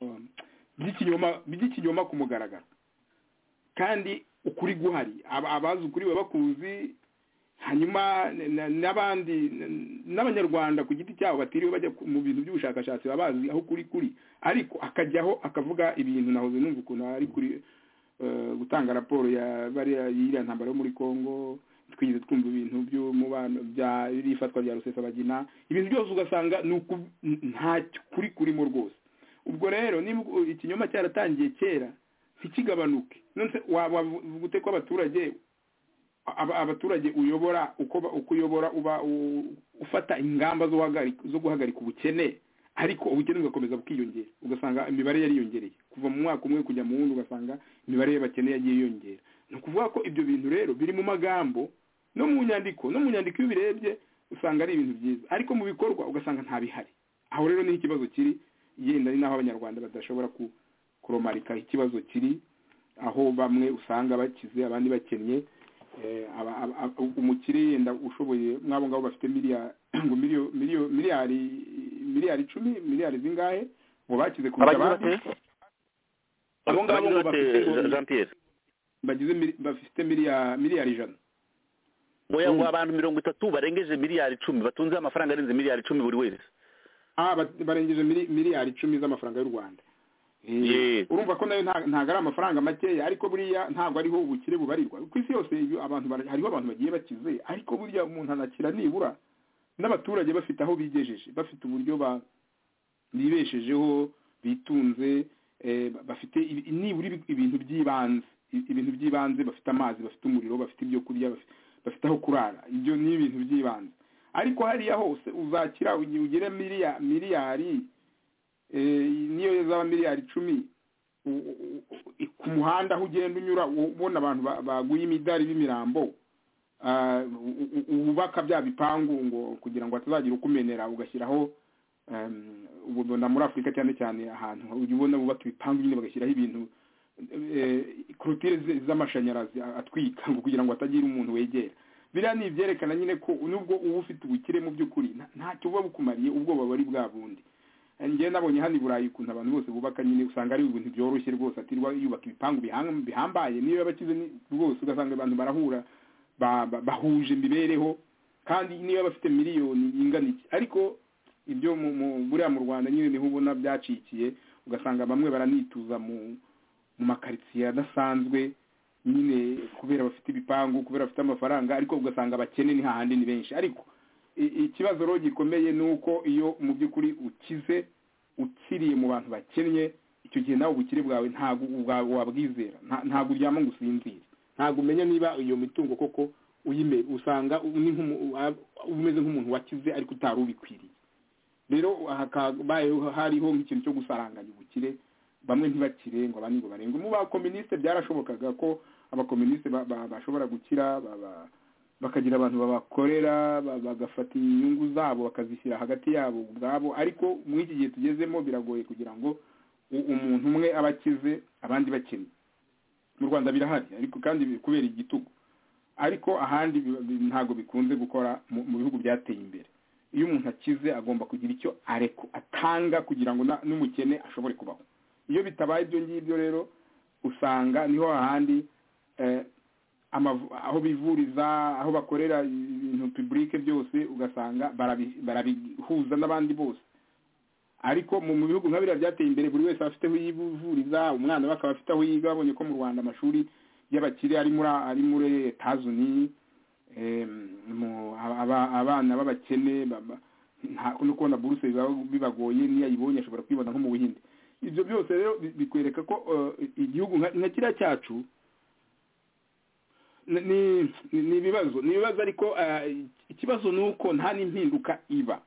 um, by'ikinyoma by'ikinyoma ku mugaragaro kandi ukuri guhari Aba- abazi ukuri baba bakuzi hanyuma n- n- n'abandi n- n'abanyarwanda ku giti cyabo batiriwe bajya ku- mu bintu by'ubushakashatsi baba bazi aho kuri kuri ariko akajyaho akavuga ibintu nahoze numva ukuntu ari kuri eh, gutanga raporo ya bariya y'iriya ntambara yo muri Congo twigeze twumva ibintu by'umubano bya ifatwa rya Rusesabagina ibintu byose ugasanga ni uku- n- nta kuri kurimo rwose ubwo rero niba u- ikinyoma cyaratangiye kera ntikigabanuke nonese wa- wavuga ute ko abaturage aba- abaturage uyobora uko ba- uko uyobora uba u- ufata ingamba zo guhagarika zo guhagarika ubukene ariko ubukene bugakomeza bukiyongera ugasanga imibare yariyongereye kuva mu mwaka umwe kujya mu wundi ugasanga imibare y'abakene yagiye yiyongera ni ukuvuga ko ibyo bintu rero biri mu magambo no mu nyandiko no mu nyandiko iyo ubirebye usanga ari ibintu byiza ariko mu bikorwa ugasanga nta bihari aho rero niho ikibazo kiri yenda ari naho abanyarwanda badashobora ku- kuromarika ikibazo kiri aho bamwe usanga bakize abandi bakennye Eh, aba- aba- aba- umukire yenda ushoboye mwabo ngabo bafite miliya- ngo miliyo- miliyo- miliyari miliyari icumi miliyari zingahe ngo bakize kurusha abagize abandi bate Abo ngabo abagize bate bafite- Jean Pierre bagize mili- bafite miliya- miliyari ijana oya ngo Mm. abantu mirongo itatu barengeje miliyari icumi batunze amafaranga arenze miliyari icumi buri wese ah ba- barengeje mili- miliyari icumi z'amafaranga y'u rwanda Eh, Yee. urumva ko nayo nta- ntabwo ari amafaranga makeya ariko buriya ntabwo ariho ubukire bubarirwa ku isi yose iyo abantu bara- hariho abantu bagiye bakize ariko buriya umuntu anakira nibura n'abaturage bafite aho bigejeje bafite uburyo ba bibeshejeho bitunze eh, ba- bafite ibi- nibura ibi- ibintu by'ibanze i- ibintu by'ibanze bafite amazi bafite umuriro bafite ibyo kurya bafi- bafite aho kurara ibyo ni ibintu by'ibanze ariko hariya hose uzakira ugi- ugire miliya- miliyari eh, niyo zaba miliyari icumi u- u- u- ku muhanda aho ugenda unyura u- ubona abantu ba- baguye imidari b'imirambo ah, u- u- wubaka bya bipangu ngo kugira ngo hatazagira ukumenera ugashyiraho em, ubu ubona muri afurika cyane cyane ahantu ujya ubona bubaka ibipangu nyine bagashyiraho ibintu eh, korotire z- z'amashanyarazi atwika ngo kugira ngo hatagira umuntu wegera biriya ni ibyerekana nyine ko nubwo uba ufite ubukire mu by'ukuri nta- ntacyo buba bukumariye ubwoba buba ari bwa bundi njye nabonye hano i burayi ukuntu abantu bose bubaka nyine usanga ari ibintu byoroshye rwose atirirwa yubaka ibipangu biham- bihambaye niyo yaba akize ni- rwose ugasanga abantu barahura ba- ba- bahuje imibereho kandi niba bafite miliyoni ingana iki ariko ibyo mu- mu- buriya mu rwanda nyine niho ubona byacikiye ugasanga bamwe baranituza mu mu makaritsiye adasanzwe nyine kubera bafite ibipangu kubera bafite amafaranga ariko ugasanga abakene ni hahandi ni benshi ariko i- ikibazo rero gikomeye ni uko iyo mu by'ukuri ukize ukiriye mu bantu bakennye icyo gihe nawe ubukire bwawe ntabwo ubwa- wabwizera nta- ntabwo uryama ngo usinzire ntabwo umenya niba iyo mitungo koko uyime usanga u- ni nk'umu- wa- umeze nk'umuntu wakize ariko utari ubikwiriye rero hakabayeho hariho nk'ikintu cyo gusaranganya ubukire bamwe ntibakire ngo abandi ngo barenge mu bakominisite byarashobokaga ko abakominisite ba- ba- bashobora gukira ba- ba- bakagira abantu babakorera ba- bagafata inyungu zabo bakazishyira hagati yabo ubwabo ariko muri iki gihe tugezemo biragoye kugira ngo u- umuntu umwe aba akize abandi bakennye mu rwanda birahari ariko kandi bi- kubera igitugu ariko ahandi bi- bi- ntabwo bikunze gukora mu mu bihugu byateye imbere iyo umuntu akize agomba kugira icyo areko atanga kugira ngo na- n'umukene ashobore kubaho iyo bitabaye ibyo ngibyo rero usanga niho hahandi eh, amavu- aho bivuriza aho bakorera ibintu publike byose ugasanga barabi- barabihuza n'abandi bose ariko mu mu bihugu nka biriya byateye imbere buri wese aba afite aho yivuriza umwana we akaba afite aho yiga babonye ko mu rwanda amashuri y'abakire ari muri ari muri etazuni mu- aba- abana b'abakene ba- ba- nta no kubona buruse biba- bibagoye niyo ayibonye ashobora kwibona nko mu buhinde ibyo byose rero bi- bikwereka ko eh, igihugu nka- nka kiriya cyacu ni- ni ni ibibazo ni ibibazo ariko eh, ikibazo ni uko nta n'impinduka iba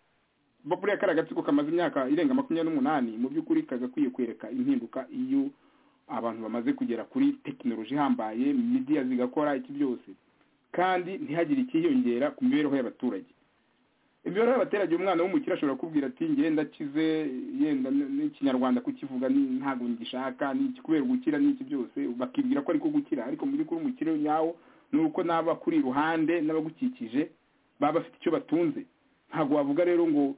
Bo- buriya kariya gatsiko kamaze imyaka irenga makumyabiri n'umunani mu by'ukuri kagakwiye kwereka impinduka iyo abantu bamaze kugera kuri tekinoloji ihambaye midiya zigakora iki byose kandi ntihagire ikiyongera ku mibereho y'abaturage imibereho y'abaturage umwana w'umukire ashobora kubwira ati ngenda kize yenda n- n'ikinyarwanda kukivuga ni- ntabwo ngishaka ni iki kubera gukira n'iki byose bakibwira ko ariko gukira ariko mu by'ukuri umukire nyawo ni uko n'aba kuri iruhande n'abagukikije baba bafite icyo batunze ntabwo wavuga rero ngo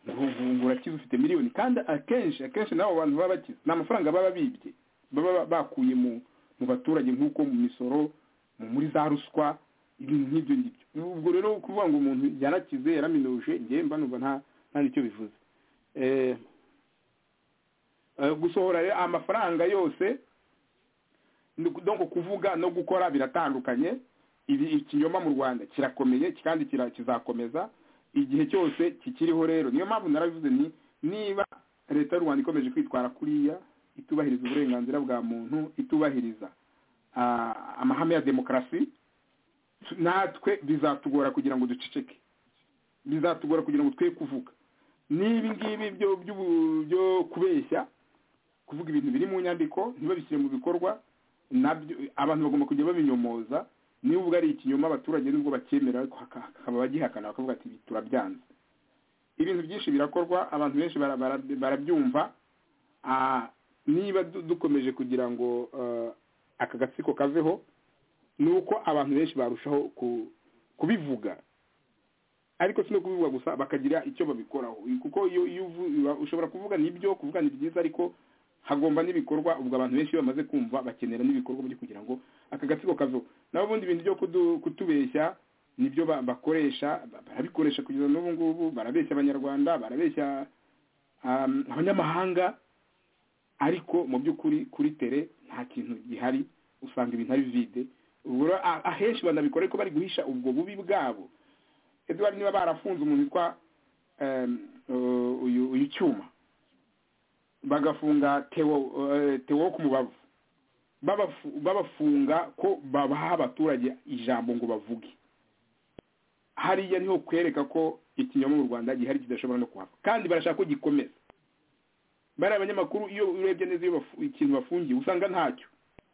ngo ngo- ngo urakize ufite miliyoni kandi akenshi akenshi n'abo bantu baba bakize ni amafaranga baba bibye baba ba- bakuye mu mu baturage nk'uko mu misoro mu- muri za ruswa ibintu nk'ibyo ngibyo ubwo rero kuvuga ngo umuntu yarakize yaraminuje njye mba numva nta nta nicyo bivuze Eh, eh, gusohora rero amafaranga yose ni uku- donc kuvuga no gukora biratandukanye ibi ikinyoma mu rwanda kirakomeye kandi kira- kizakomeza igihe cyose kikiriho rero niyo mpamvu narabivuze ni niba leta y'u rwanda ikomeje kwitwara kuriya itubahiriza uburenganzira bwa muntu itubahiriza ah, amahame ya demokarasi natwe bizatugora kugira ngo duceceke bizatugora kugira ngo twe kuvuga n'ibi ngibi byo by'ubu- byo kubeshya kuvuga ibintu biri mu nyandiko ntibabishyire mu bikorwa nabyo abantu bagomba kujya babinyomoza niba uvuga ari ikinyoma abaturage nubwo bacyemera ariko haka- hakaba bagihakana bakavuga ati "Ibi turabyanze ibintu byinshi birakorwa abantu benshi bara- bara- barabyumva Ah, niba du- dukomeje kugira ngo eh, aka gatsiko kaveho ni uko abantu benshi barushaho ku- kubivuga ariko si no kubivuga gusa bakagira icyo babikoraho kuko iyo iyo uvu- ushobora kuvuga nibyo kuvuga ni byiza ariko hagomba n'ibikorwa ubwo abantu benshi iyo bamaze kumva bakenera n'ibikorwa byo kugira ngo aka gatsiko kaveho naho ubundi ibintu byo kudu- kutubeshya nibyo ba- bakoresha ba- barabikoresha kugeza n'ubu ngubu barabeshya abanyarwanda barabeshya um, abanyamahanga ariko mu by'ukuri kuri tere nta kintu gihari usanga ibintu ari vide ubwo rero a- ahenshi banabikora ariko bari guhisha ubwo bubi bwabo edward niba barafunze umuntu witwa em, u- uyu uyu cyuma bagafunga tewo eh, Theo wo ku mubavu babafu- babafunga ko babaha abaturage ijambo ngo bavuge hariya niho kwereka ko ikinyoma mu rwanda gihari kidashobora no kuhava kandi barashaka ko gikomeza bariya abanyamakuru iyo urebye neza iyo bafu- ikintu bafungiye usanga ntacyo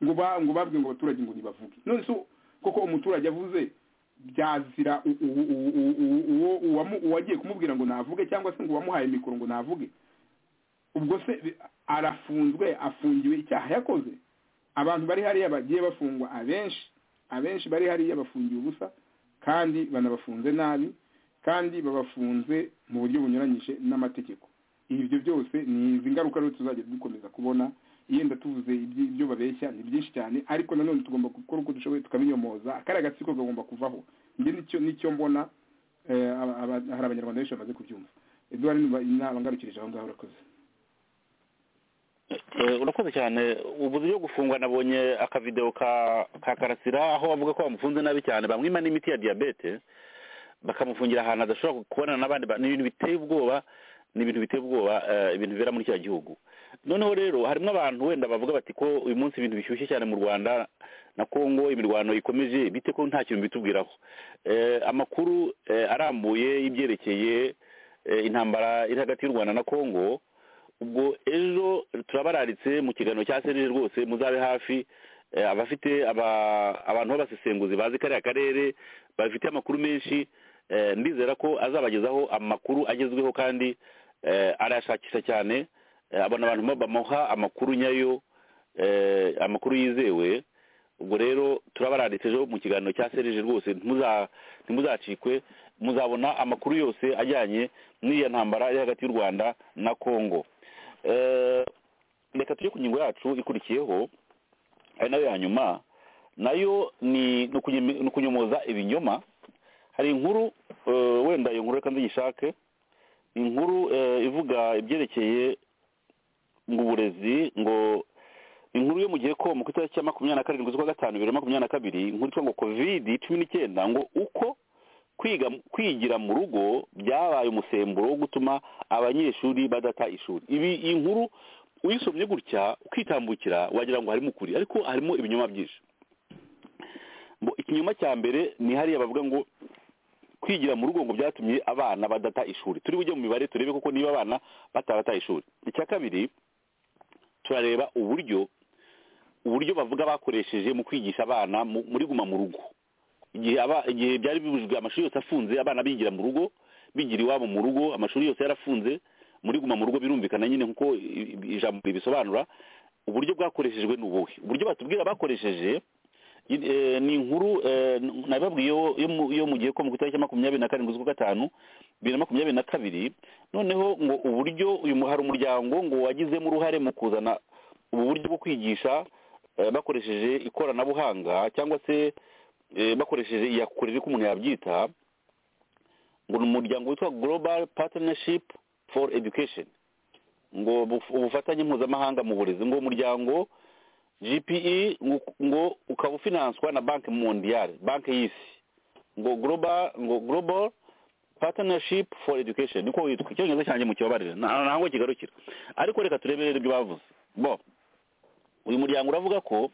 ngo ba- ngo babwiye ngo abaturage ngo ntibavuge none se koko umuturage avuze byazira u- u- u- u- u- uwo- uwamu- uwagiye kumubwira ngo navuge cyangwa se ngo uwamuhaye mikoro ngo navuge ubwo se bi- arafunzwe afungiwe icyaha yakoze abantu bari hariya bagiye bafungwa abenshi abenshi bari hariya bafungiwe ubusa kandi banabafunze nabi kandi babafunze mu buryo bunyuranyije n'amategeko ibyo byose ni izi ngaruka rero tuzajya dukomeza kubona yenda tuvuze ibyi- ibyo babeshya ni byinshi cyane ariko nanone tugomba gukora uko dushoboye tukabinyomoza kariya gatsiko kagomba kuvaho njye nicyo nicyo mbona eh, aba- aba- hari abanyarwanda benshi bamaze kubyumva edouard nabangarukirije aho ngaho urakoze Eh, urakoze cyane ubu buryo bwo gufungwa nabonye akavideo ka ka karasira aho bavuga ko bamufunze nabi cyane bamwima n'imiti ya diyabete bakamufungira ahantu adashobora kubonana n'abandi ba- ni ibintu biteye ubwoba ni ibintu biteye ubwoba eh, ibintu bibera muri kiriya gihugu noneho rero harimo abantu wenda bavuga bati ko uyu munsi ibintu bishyushye cyane mu rwanda na congo imirwano ikomeje bite ko nta kintu bitubwiraho Eh, amakuru eh, arambuye y'ibyerekeye eh, intambara iri hagati y'u rwanda na congo ubwo ejo turabararitse mu kiganiro cya serire rwose muzabe hafi eh, abafite aba- abantu b'abasesenguzi bazi kariya karere bafite amakuru menshi eh, ndizera ko azabagezaho amakuru agezweho kandi eh, arayashakisha cyane Eh, abona abantu ba- bamuha amakuru nyayo eh, amakuru yizewe ubwo rero turabararitse ejo mu kiganiro cya serije rwose ntimuza- ntimuzacikwe muzabona amakuru yose ajyanye n'iyo ntambara iri hagati y'u rwanda na congo Eh, reka tujye ku ngingo yacu ikurikiyeho ari nayo ya nyuma nayo ni ni ukunyem- ni ukunyomoza ibinyoma hari inkuru eh, wenda iyo nkuru reka nziyishake ni inkuru eh, ivuga ibyerekeye ngo uburezi ngo inkuru yo mu gihe ko mu itariki ya makumyabiri na karindwi z'ukwa gatanu bibiri na makumyabiri na kabiri inkuru itwa ngo covid cumi n'icyenda ngo uko kwiga kwigira mu rugo byabaye umusemburo wo gutuma abanyeshuri badata ishuri ibi iyi nkuru uyisomye gutya ukitambukira wagira ngo harimo ukuri ariko harimo ibinyoma byinshi Bo, ikinyoma cya mbere ni hariya bavuga ngo kwigira mu rugo ngo byatumye abana badata ishuri turi bujye mu mibare turebe koko niba abana batabata ishuri icya kabiri turareba uburyo uburyo bavuga bakoresheje mu kwigisha abana mu- muri guma mu rugo igihe aba- igihe byari bibujijwe amashuri yose afunze abana bigira mu rugo bigira iwabo mu rugo amashuri yose yarafunze muri guma mu rugo birumvikana nyine nkuko i- i- ijambo ribisobanura uburyo bwakoreshejwe ni ubuhe uburyo batubwira bakoresheje i- eh, ni inkuru eh, n- nababwiyeho yo mu- yo mu gihe ko mu itariki ya makumyabiri na karindwi z'ukwa gatanu bibiri na makumyabiri na kabiri noneho ngo uburyo uyu mu- hari umuryango ngo wagizemo uruhare mu kuzana ubu buryo bwo kwigisha eh, bakoresheje ikoranabuhanga cyangwa se eh, bakoresheje iyakurire ko umuntu yabyita ngo ni umuryango witwa global partnership for education ngo buf- ubufatanye mpuzamahanga mu burezi ngo uwo muryango gpe ngo ngo ukaba ufinanswa na banki mondiyale banki y'isi ngo global ngo global partnership for education niko witwa icyongereza cyanjye mu kibabarire nta- ntago kigarukira ariko reka turebe rero ibyo bavuze bo uyu muryango uravuga ko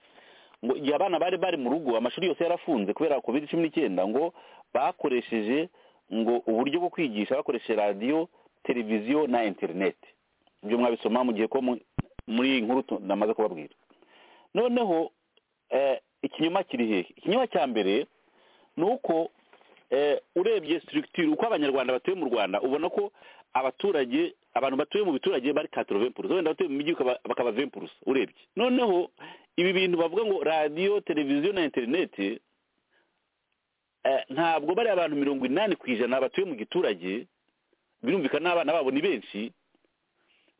ngo igihe abana bari bari mu rugo amashuri yose yarafunze kubera covid cumi n'icyenda ngo bakoresheje ngo uburyo bwo kwigisha bakoresheje radiyo televiziyo na interineti ibyo mwabisoma mu gihe ko mu- muri iyi nkuru tu- namaze kubabwira noneho eh, ikinyoma kiri hehe ikinyoma cya mbere ni uko eh, urebye structure uko abanyarwanda batuye mu rwanda ubona ko abaturage abantu batuye mu biturage bari katoro vempurusa wenda batuye mu mijyi ukaba- bakaba vempurusa urebye noneho ibi bintu bavuga ngo radiyo televiziyo na interineti eh, ntabwo bari abantu mirongo inani ku ijana batuye mu giturage birumvikana n'abana babo ni benshi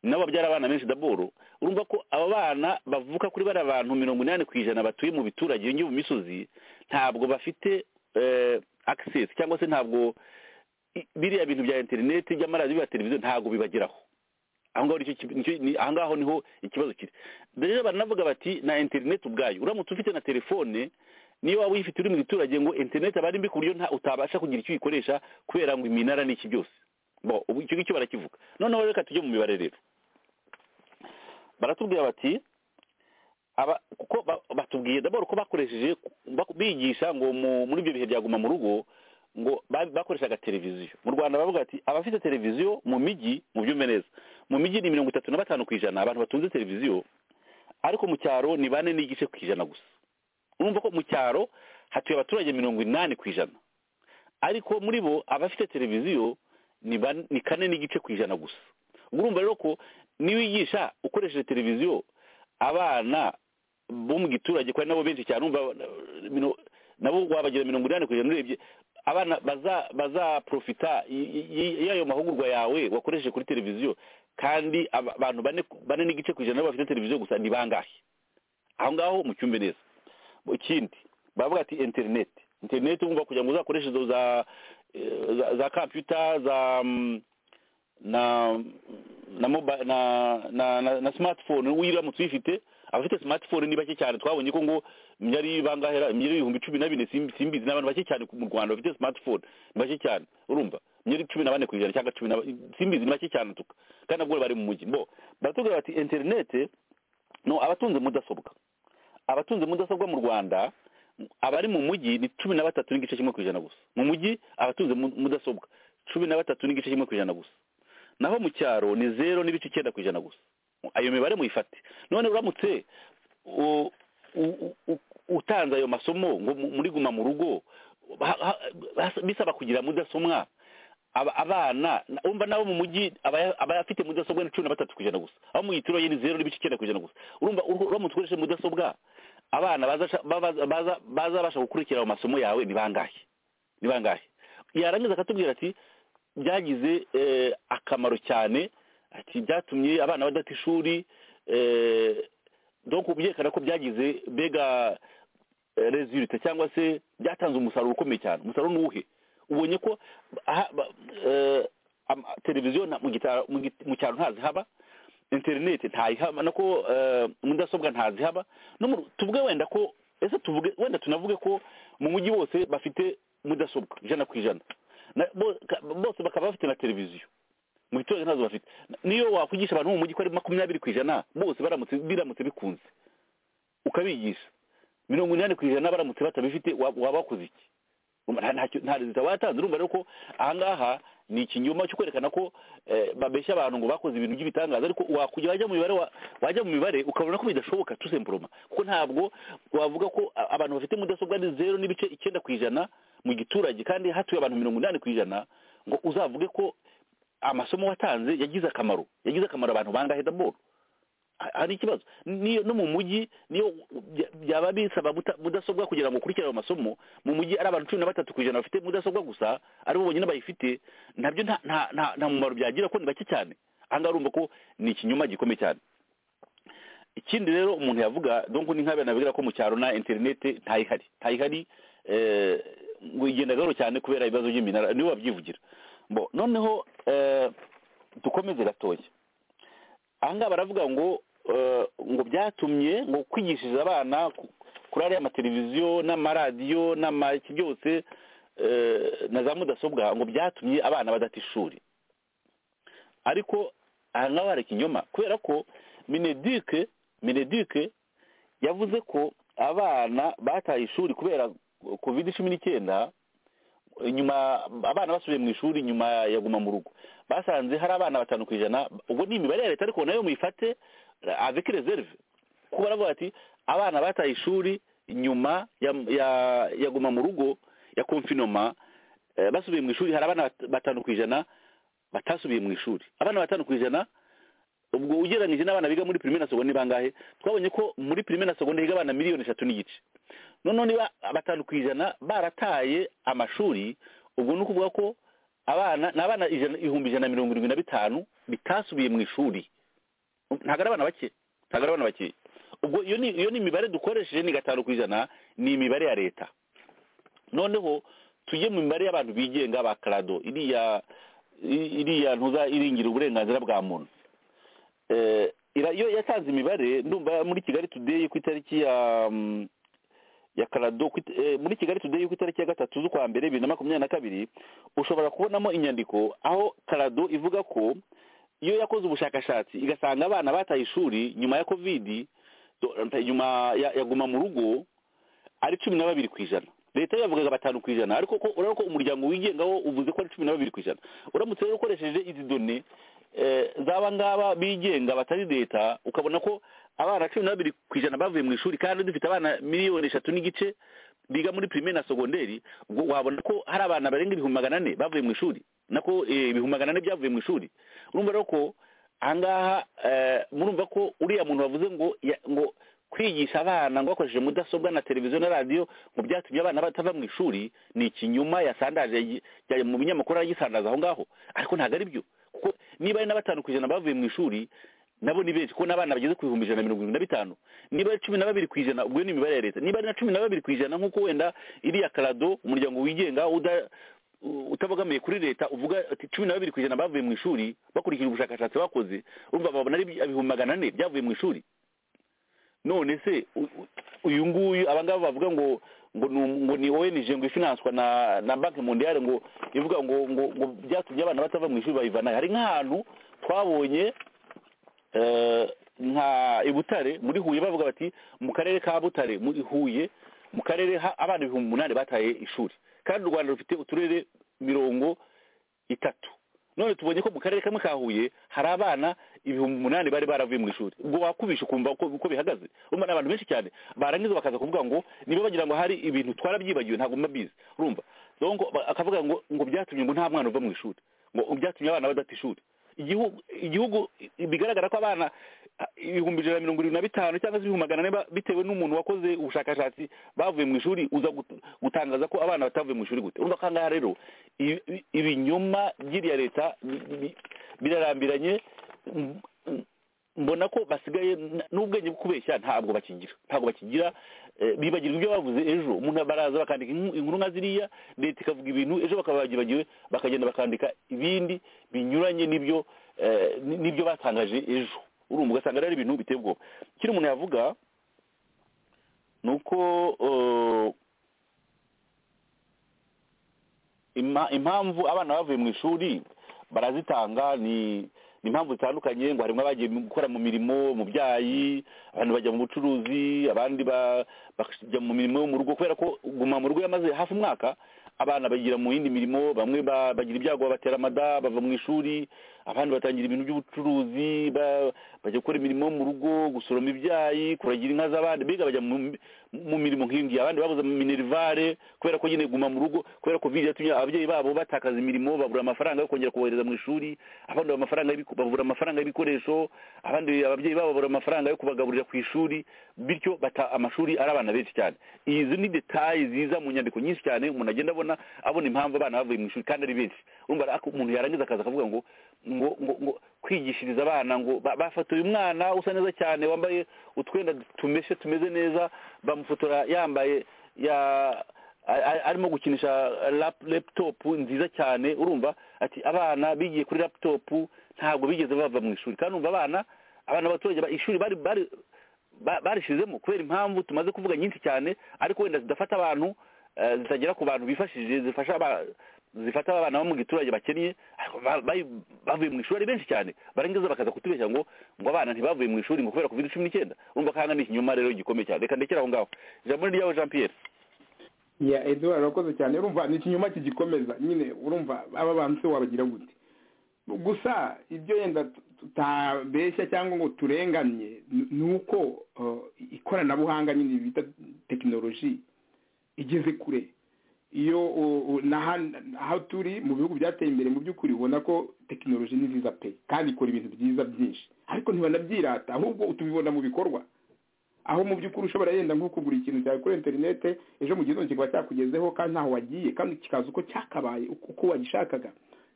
nabo babyara abana benshi daboro urumva ko aba bana bavuka kuri bari abantu mirongo inani ku ijana batuye mu biturage iyo ngiyo mu misozi ntabwo bafite eh, access cyangwa se ntabwo i- biriya bintu bya interineti by'amaradiyo bya televiziyo ntabwo bibageraho aho ngaho nicyo ki- nicyo- ni- aho ngaho niho ikibazo kiri rero baranavuga bati na interineti ubwayo uramutse ufite na telefone niyo waba uyifite uri mu giturage ngo interineti aba ari mbi ku buryo nta- utabasha kugira icyo uyikoresha kubera ngo iminara ni iki byose Bon, ubu icyo ngicyo barakivuga noneho reka tujye mu mibare rero baratubwira bati aba kuko ba- batubwiye d'abord ko bakoresheje bak- bigisha ngo mu- muri ibyo bihe byaguma mu rugo ngo ba- bakoreshaga televiziyo mu rwanda bavuga ati abafite televiziyo mu mijyi mu byumve neza mu mijyi ni mirongo itatu na batanu ku ijana abantu batunze televiziyo ariko mu cyaro ni bane n'igice ku ijana gusa urumva ko mu cyaro hatuye abaturage mirongo inani ku ijana ariko muri bo abafite televiziyo ni ban- ni kane n'igice ku ijana gusa ubwo urumva rero ko niwigisha ukoresheje televiziyo abana bo mu giturage kandi nabo benshi cyane urumva eh, mino- nabo wabagira mirongo inani ku ijana urebye abana baza bazaprofita y- y- y'ayo mahugurwa yawe wakoresheje kuri televiziyo kandi aba- abantu bane ku- bane n'igice ku ijana nabo bafite televiziyo gusa ni bangahe aho ngaho mu cyumbe neza Bo- ikindi baravuga ati interineti interineti wumva kugira ngo uzakoreshe izo za eh, za- za computer za mm, na na moba na na na, na smartphone uyiramutse uyifite abafite smartphone ni bake cyane twabonye ko ngo myari bangahera myari ibihumbi cumi na bine simbi- simbizi n'abantu bake cyane mu rwanda bafite smartphone ni bake cyane urumva myari cumi na bane ku ijana cyangwa cumi na ba- simbizi ni bake cyane tuka kandi nabwo bari mu mujyi bo baratubwira bati interinete no abatunze mudasobwa abatunze mudasobwa mu rwanda abari mu mujyi ni cumi na batatu n'igice kimwe ku ijana gusa mu mujyi abatunze mu- mudasobwa cumi na batatu n'igice kimwe ku ijana gusa naho mu cyaro ni zero n'ibice icyenda ku ijana gusa ayo mibare muyifate none uramutse u- u- u- utanze ayo masomo ngo mu- muri guma mu rugo ha- ha- bas- bisaba kugira mudasomwa aba- abana na- umva nabo mu mujyi aba- aba afite mudasobwa ni cumi na batatu ku ijana gusa aho mu giturage ni zero n'ibice icyenda ku ijana gusa urumva ur- uramutse ukoresheje mudasobwa abana bazasha- babaza- baza- bazabasha gukurikira ayo masomo yawe ni bangahe ni bangahe yarangiza akatubwira ati byagize eh, akamaro cyane ati byatumye abana badata ishuri eh, donc byerekana ko byagize mbega resulite cyangwa se byatanze umusaruro ukomeye cyane umusaruro ni uwuhe ubonye ko aha- ba- eh, ama- televiziyo na- mu gitaro- mu git- mu cyaro ntazihaba interineti ntayihaba nako eh, mudasobwa ntazihaba no mu- tuvuge wenda ko ese tuvuge wenda tunavuge ko mu mujyi wose bafite mudasobwa ijana ku ijana Na- bo- ka- bose bakaba bafite na televiziyo mu biturage ntazo bafite niyo wakwigisha abantu bo mu mujyi ko ari makumyabiri ku ijana bose baramutse biramutse bikunze ukabigisha mirongo inani ku ijana baramutse batabifite wa- waba wakoze iki Urumva nta- ntacyo- nta rezita watanze urumva rero ko ahangaha ni ikinyoma cyo kwerekana ko eh, babeshya abantu ngo bakoze ibintu by'ibitangaza ariko wakujya wajya mu mibare wa- wajya mu mibare ukabona ko bidashoboka tusempuroma kuko ntabwo wavuga ko a- abantu bafite mudasobwa ni zero n'ibice icyenda ku ijana mu giturage kandi hatuye abantu mirongo inani ku ijana ngo uzavuge ko amasomo watanze yagize akamaro yagize akamaro abantu bangahe daboro Ha- hari ikibazo Niyo- no mu mujyi niyo bya- byaba bisaba muta- mudasobwa kugira ngo ukurikire ayo masomo mu mujyi ari abantu cumi na batatu ku ijana bafite mudasobwa gusa aribo bonyine bayifite nabyo nta nta- nta nta mumaro byagira ko ni bake cyane aha ngaha urumva ko ni ikinyoma gikomeye cyane ikindi rero umuntu yavuga donc ni nk'abana bigira ko mu cyaro na interinete ntayihari ntayihari eh, ngo igenda gahoro cyane kubera ibibazo by'iminara nibo babyivugira bo noneho eh, dukomeze gatoya aha ngaha baravuga ngo eh, ngo byatumye ngo kwigishiriza abana ku- kuri ariya mateleviziyo n'amaradiyo n'ama- iki byose eh, na za mudasobwa ngo byatumye abana badata ishuri ariko aha ngaho hari ikinyoma kubera ko minedike minedike yavuze ko abana bataye ishuri kubera covid cumi n'icyenda nyuma abana basubiye mu ishuri nyuma ya guma mu rugo basanze hari abana batanu ku ijana ubwo ni imibare ya leta ariko nayo muyifate avec reserve kuko baravuga ati abana bataye ishuri nyuma ya ya, ya guma mu rugo ya confinement eh, basubiye mu ishuri hari abana bat- batanu ku ijana batasubiye mu ishuri abana batanu ku ijana ubwo ugereranyije n'abana biga muri primaire na secondaire ni bangahe twabonye ko muri primaire na secondaire higa abana miliyoni eshatu n'igice noneho niba batanu ku ijana barataye amashuri ubwo ni ukuvuga ko abana ni abana ijana ibihumbi ijana na mirongo irindwi na bitanu bitasubiye mu ishuri ntabwo ari abana bake ntabwo ari abana bakeya ubwo iyo ni iyo ni imibare dukoresheje ni gatanu ku ijana ni imibare ya leta noneho tujye mu mibare y'abantu bigenga ba karado iriya iriya ntuza iringira uburenganzira bwa muntu iyo yatanze imibare ndumva muri kigali today ku itariki ya ya karado muri kigali today ku itariki ya gatatu z'ukwa mbere bibiri na makumyabiri na kabiri ushobora kubonamo inyandiko aho karado ivuga ko iyo yakoze ubushakashatsi igasanga abana bataye ishuri nyuma ya kovidi nyuma ya guma mu rugo ari cumi na babiri ku ijana leta yavugaga batanu ku ijana ariko ko urabona ko umuryango wigengaho uvuze ko ari cumi na babiri ku ijana uramutse rero ukoresheje izi done zaba ngaba bigenga batari leta ukabona ko abana cumi n'abiri ku ijana bavuye mu ishuri kandi dufite abana miliyoni eshatu n'igice biga muri primaire na segonderi ubwo wabona ko hari abana barenga ibihumbi magana ane bavuye mu ishuri nako ibihumbi magana ane byavuye mu ishuri urumva rero ko ahangaha murumva ko uriya muntu wavuze ngo ngo kwigisha abana ngo bakoresheje mudasobwa na televiziyo na radiyo ngo byatumye abana batava mu ishuri ni ikinyuma yasandaje mu binyamakuru aragisandaza aho ngaho ariko ntabwo ari byo kuko niba ari na batanu ku ijana bavuye mu ishuri nabo ni benshi kuko n'abana bageze ku bihumbi ijana na mirongo irindwi na bitanu niba ari cumi na babiri ku ijana ubwo ni imibare ya leta niba ari na cumi na babiri ku ijana nk'uko wenda iriya karado umuryango wigenga utabogamiye kuri leta uvuga ati cumi na babiri ku ijana bavuye mu ishuri bakurikije ubushakashatsi bakoze urumva babona ari ibihumbi magana ane byavuye mu ishuri none se uyu nguyu abangaba bavuga ngo ngo ni ONG ngo ifinanswa na na banki mondiale ngo ivuga ngo ngo ngo byatumye abana batava mu ishuri bayivanayo hari nk'ahantu twabonye nka i Butare muri Huye bavuga bati mu karere ka Butare muri Huye mu karere abana ibihumbi umunani bataye ishuri kandi u Rwanda rufite uturere mirongo itatu none tubonye ko mu karere kamwe ka Huye hari abana ibihumbi umunani bari baravuye mu ishuri ubwo wakubisha ukumva uko bihagaze urumva ni abantu benshi cyane barangiza bakaza kuvuga ngo niba bagira ngo hari ibintu twarabyibagiwe ntabwo mbabizi urumva donc akavuga ngo ngo byatumye ngo nta mwana uva mu ishuri ngo byatumye abana badata ishuri igihugu igihugu bigaragara ko abana ibihumbi ijana na mirongo irindwi na bitanu cyangwa se ibihumbi magana ane bitewe n'umuntu wakoze ubushakashatsi bavuye mu ishuri uza gutangaza ko abana batavuye mu ishuri gute urumva ko ahangaha rero ibinyoma by'iriya leta birarambiranye mbona ko basigaye n'ubwenge bwo kubeshya ntabwo bakigira ntabwo bakigira bibagirwa ibyo bavuze ejo umuntu baraza bakandika inkuru nka ziriya leta ikavuga ibintu ejo bakaba bagibagiwe bakagenda bakandika ibindi binyuranye n'ibyo n'ibyo batangaje ejo urumva ugasanga ari ibintu biteye ubwoba kino umuntu yavuga ni uko impamvu abana bavuye mu ishuri barazitanga ni ni impamvu zitandukanye ngo harimo abagiye gukora mu mirimo mu byayi abantu bajya mu bucuruzi abandi bajya mu mirimo yo mu rugo kubera ko guma mu rugo yamaze hafi umwaka abana bagira mu yindi mirimo bamwe bagira ibyago batera amada bava mu ishuri abandi batangira ibintu by'ubucuruzi bajya gukora imirimo yo mu rugo gusoroma ibyayi kuragira inka z'abandi mbega bajya mu mirimo nk'iyi abandi babuze minerivare kubera ko nyine guma mu rugo kubera ko yatumye ababyeyi babo batakaza imirimo babura amafaranga yo kongera kubohereza mu ishuri abandi babura amafaranga y'ibikoresho abandi ababyeyi babo babura amafaranga yo kubagaburira ku ishuri bityo bata amashuri ari abana benshi cyane izi ni detaye ziza mu nyandiko nyinshi cyane umuntu agenda abona abona impamvu abana bavuye mu ishuri kandi ari benshi urumva umuntu yarangiza akaza akavuga ngo ngo ngo kwigishiriza abana ngo bafatuye umwana usa neza cyane wambaye utwenda tumeshe tumeze neza bamufotora yambaye ya arimo gukinisha laputopu nziza cyane urumva ati abana bigiye kuri laputopu ntabwo bigeze bava mu ishuri kandi urumva abana abana abaturage ishuri bari bari barishizemo kubera impamvu tumaze kuvuga nyinshi cyane ariko wenda zidafata abantu zitagera ku bantu bifashishije zifasha zifata abana bo mu giturage bakennye bavuye mu ishuri ari benshi cyane barangiza bakaza kutubeshya ngo ngo abana ntibavuye mu ishuri ngo kubera covid cumi n'icyenda urumva kanga ni ikinyoma rero gikomeye cyane reka ndekere aho ngaho ijambo ni ryawe jean pierre ya eduard urakoze cyane urumva ni ikinyoma kigikomeza nyine urumva aba bantu se wabagira gute gusa ibyo yenda tutabeshya cyangwa ngo turenganye ni uko ikoranabuhanga nyine bita tekinoloji igeze kure iyo aho turi mu bihugu byateye imbere mu by'ukuri ubona ko tekinoloji ni nziza pe kandi ikora ibintu byiza byinshi ariko ntibanabyirata ahubwo tubibona mu bikorwa aho mu by'ukuri ushobora yenda nko kugura ikintu cyawe kuri interinete ejo mu gitondo kikaba cyakugezeho kandi ntaho wagiye kandi kikaza uko cyakabaye uko wagishakaga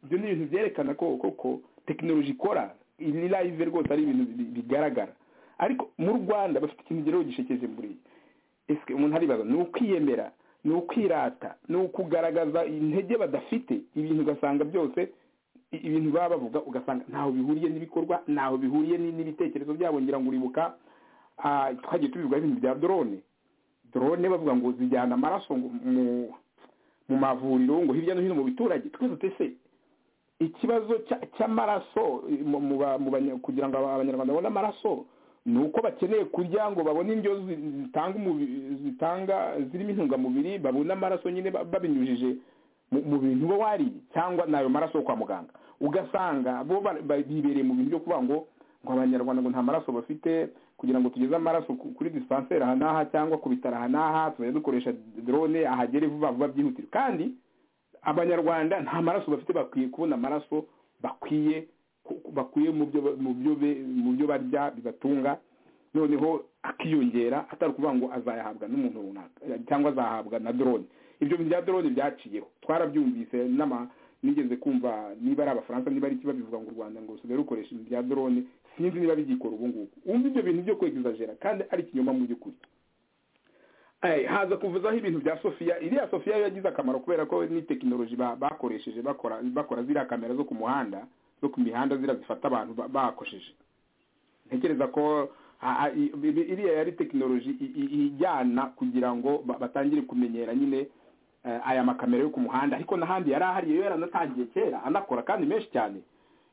ibyo ni ibintu byerekana ko koko tekinoloji ikora ni live rwose ari ibintu bigaragara ariko mu rwanda bafite ikintu kigereho gishekeje buriya ese umuntu aribaza ni ukwiyemera ni ukwirata ni ukugaragaza intege badafite ibintu ugasanga byose ibintu baba bavuga ugasanga ntaho bihuriye n'ibikorwa ntaho bihuriye n'ibitekerezo byabo ngira ngo uribuka twagiye tubibwa ibintu bya drone drone bavuga ngo zijyana amaraso mu mavuriro ngo hirya no hino mu biturage twese twese ikibazo cy'amaraso kugira ngo abanyarwanda babone amaraso ni uko bakeneye kurya ngo babone indyo zitanga zirimo intungamubiri babone amaraso nyine babinyujije mu bintu bo wariye cyangwa ni ayo maraso yo kwa muganga ugasanga bo bibereye mu bintu byo kuvuga ngo ngo abanyarwanda ngo nta maraso bafite kugira ngo tugeze amaraso kuri dispensaire aha n'aha cyangwa ku bitaro aha n'aha tuzajya dukoresha drone ahagere vuba vuba byihutirwa kandi abanyarwanda nta maraso bafite bakwiye kubona amaraso bakwiye bakwiye mu byo barya bibatunga noneho akiyongera atari ukuvuga ngo azayahabwa n'umuntu runaka cyangwa azahabwa na drone ibyo bya drone byaciyeho twarabyumvise n'ama nigeze kumva niba ari abafaransa niba ari iki babivuga ngo u rwanda ngo rusigaye rukoresha ibintu bya drone sinzi niba bigikora ubu ngubu wumva ibyo bintu byo kwegizajera kandi ari ikinyoma mu by'ukuri haza kuvuzaho ibintu bya sofiya iriya sofiya yo yagize akamaro kubera ko ni tekinoloji bakoresheje bakora bakora ziriya kamera zo ku muhanda zo ku mihanda ziriya zifata abantu bakosheje ntekereza ko iriya yari tekinoloji ijyana kugira ngo batangire kumenyera nyine aya makamera yo ku muhanda ariko n'ahandi yari ahari yo yaranatangiye kera anakora kandi menshi cyane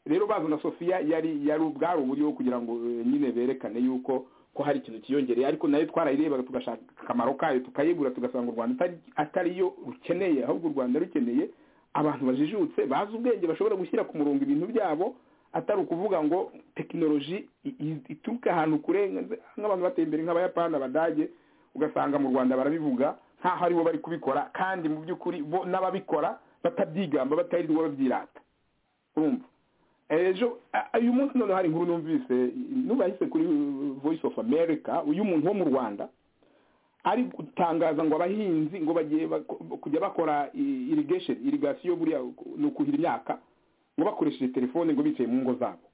rero bazana sofiya yari yari ubwari uburyo kugira ngo nyine berekane yuko ko hari ikintu kiyongereye ariko nayo twarayirebaga tugashaka akamaro kayo tukayigura tugasanga u rwanda atari yo rukeneye ahubwo u rwanda rukeneye abantu bajijutse bazi ubwenge bashobora gushyira ku murongo ibintu byabo atari ukuvuga ngo tekinoloji ituruka ahantu kure nk'abantu bateye imbere nk'abayapani abadage ugasanga mu rwanda barabivuga nkaho aribo bari kubikora kandi mu by'ukuri bo n'ababikora batabyigamba batayirirwa babyirata urumva ejo uyu munsi noneho hari inkuru numvise nubahise kuri voice of america uyu muntu wo mu rwanda ari gutangaza ngo abahinzi ngo bagiye kujya bakora irrigation irrigation buriya ni ukuhira imyaka ngo bakoresheje telefone ngo bicaye mu ngo zabo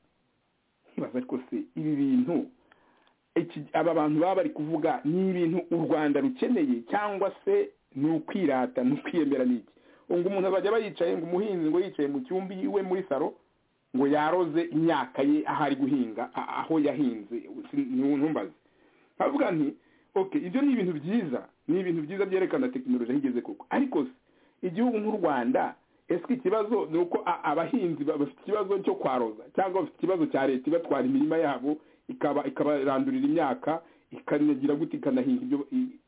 ntibaza ariko se ibi bintu aba bantu baba bari kuvuga ni ibintu u rwanda rukeneye cyangwa se ni ukwirata ni ukwiyemera n'iki ngo umuntu azajya aba yicaye ngo umuhinzi ngo yicaye mu cyumba iwe muri saro ngo yaroze imyaka ye aho ari guhinga aho yahinze ntumbaze bavuga nti oke ibyo ni ibintu byiza ni ibintu byiza byerekana tekinoloji aho igeze koko ariko igihugu nk'u rwanda ese ikibazo ni uko abahinzi bafite ikibazo cyo kwaroza cyangwa bafite ikibazo cya leta ibatwara imirima yabo ikaba ikabarandurira imyaka ikanagira gute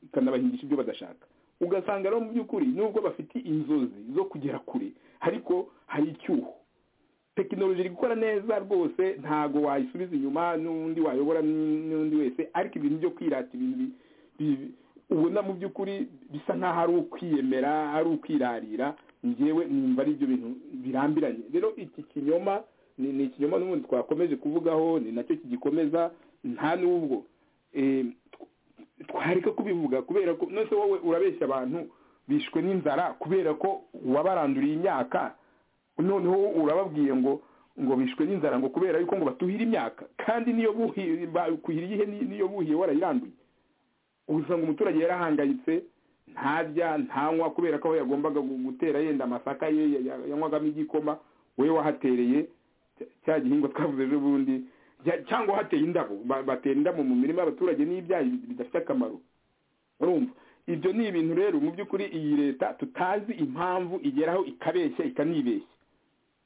ikanabahingisha ibyo badashaka ugasanga rero mu by'ukuri nubwo bafite inzozi zo kugera kure ariko hari icyuho tekinoloji iri gukora neza rwose ntago wayisubiza inyuma n'undi wayobora n'undi wese ariko ibintu byo kwirata ibintu ubona mu by'ukuri bisa nk'aho ari ukwiyemera ari ukwirarira ngewe numva ari ibyo bintu birambiranye rero iki kinyoma ni ikinyoma n'ubundi twakomeje kuvugaho ni nacyo kigikomeza nta n'ubwo twareka kubivuga kubera ko nose wowe urabeshya abantu bishwe n'inzara kubera ko wabaranduriye imyaka noneho urababwiye ngo ngo bishwe n'inzara ngo kubera yuko ngo batuhire imyaka kandi niyo kuhira iyihe niyo buhiye warayiranduye usanga umuturage yarahangayitse ntarya ntanywa kubera ko aho yagombaga gutera yenda amasaka ye yanywagamo igikoma we wahatereye cya gihingwa twavuze ejo bundi cyangwa hateye indabo batera indabo mu mirima y'abaturage n'ibyayi bidafite akamaro urumva ibyo ni ibintu rero mu by'ukuri iyi leta tutazi impamvu igeraho ikabeshya ikanibeshya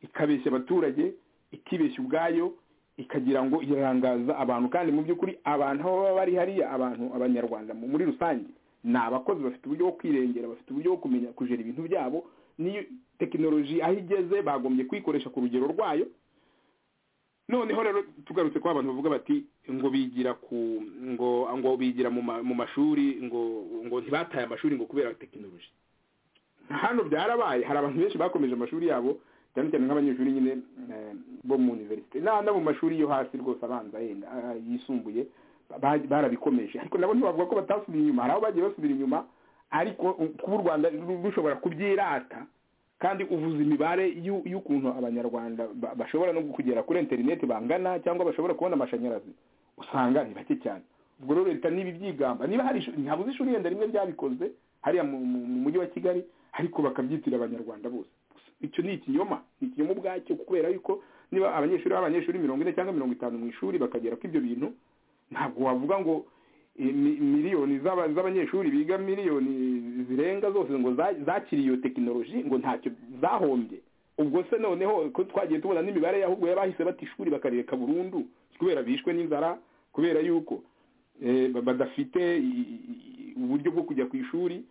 ikabeshya abaturage ikibeshya ubwayo ikagira ngo irangaza abantu kandi mu by'ukuri abantu aho baba bari hariya abantu abanyarwanda muri rusange ni abakozi bafite uburyo bwo kwirengera bafite uburyo bwo kumenya kujera ibintu byabo n'iyo tekinoloji aho igeze bagombye kuyikoresha ku rugero rwayo noneho rero tugarutse ko abantu bavuga bati ngo bigira ku ngo ngo bigira mu mashuri ngo ngo ntibataye amashuri ngo kubera tekinoloji hano byarabaye hari abantu benshi bakomeje amashuri yabo cyane cyane nk'abanyeshuri nyine bo mu universite n'abandi mu mashuri yo hasi rwose abanza yenda yisumbuye barabikomeje ariko nabo ntibavuga ko batasubiye inyuma hari aho bagiye basubira inyuma ariko kuba u rwanda rushobora kubyirata kandi uvuza imibare y'ukuntu abanyarwanda bashobora no kugera kuri interineti bangana cyangwa bashobora kubona amashanyarazi usanga ni bake cyane ubwo rero leta niba ibyigamba niba hari ntabuze ishuri yenda rimwe ryabikoze hariya mu mujyi wa kigali ariko bakabyitira abanyarwanda bose icyo ni ikinyoma ni ikinyoma ubwacyo kubera yuko niba abanyeshuri b'abanyeshuri mirongo ine cyangwa mirongo itanu mu ishuri bakagera kuri ibyo bintu ntabwo wavuga ngo miliyoni z'abanyeshuri biga miliyoni zirenga zose ngo zakiriye iyo tekinoloji ngo ntacyo zahombye ubwo se noneho ko twagiye tubona n'imibare ahubwo bahise bata ishuri bakareka burundu kubera bishwe n'inzara kubera yuko badafite uburyo bwo kujya ku ishuri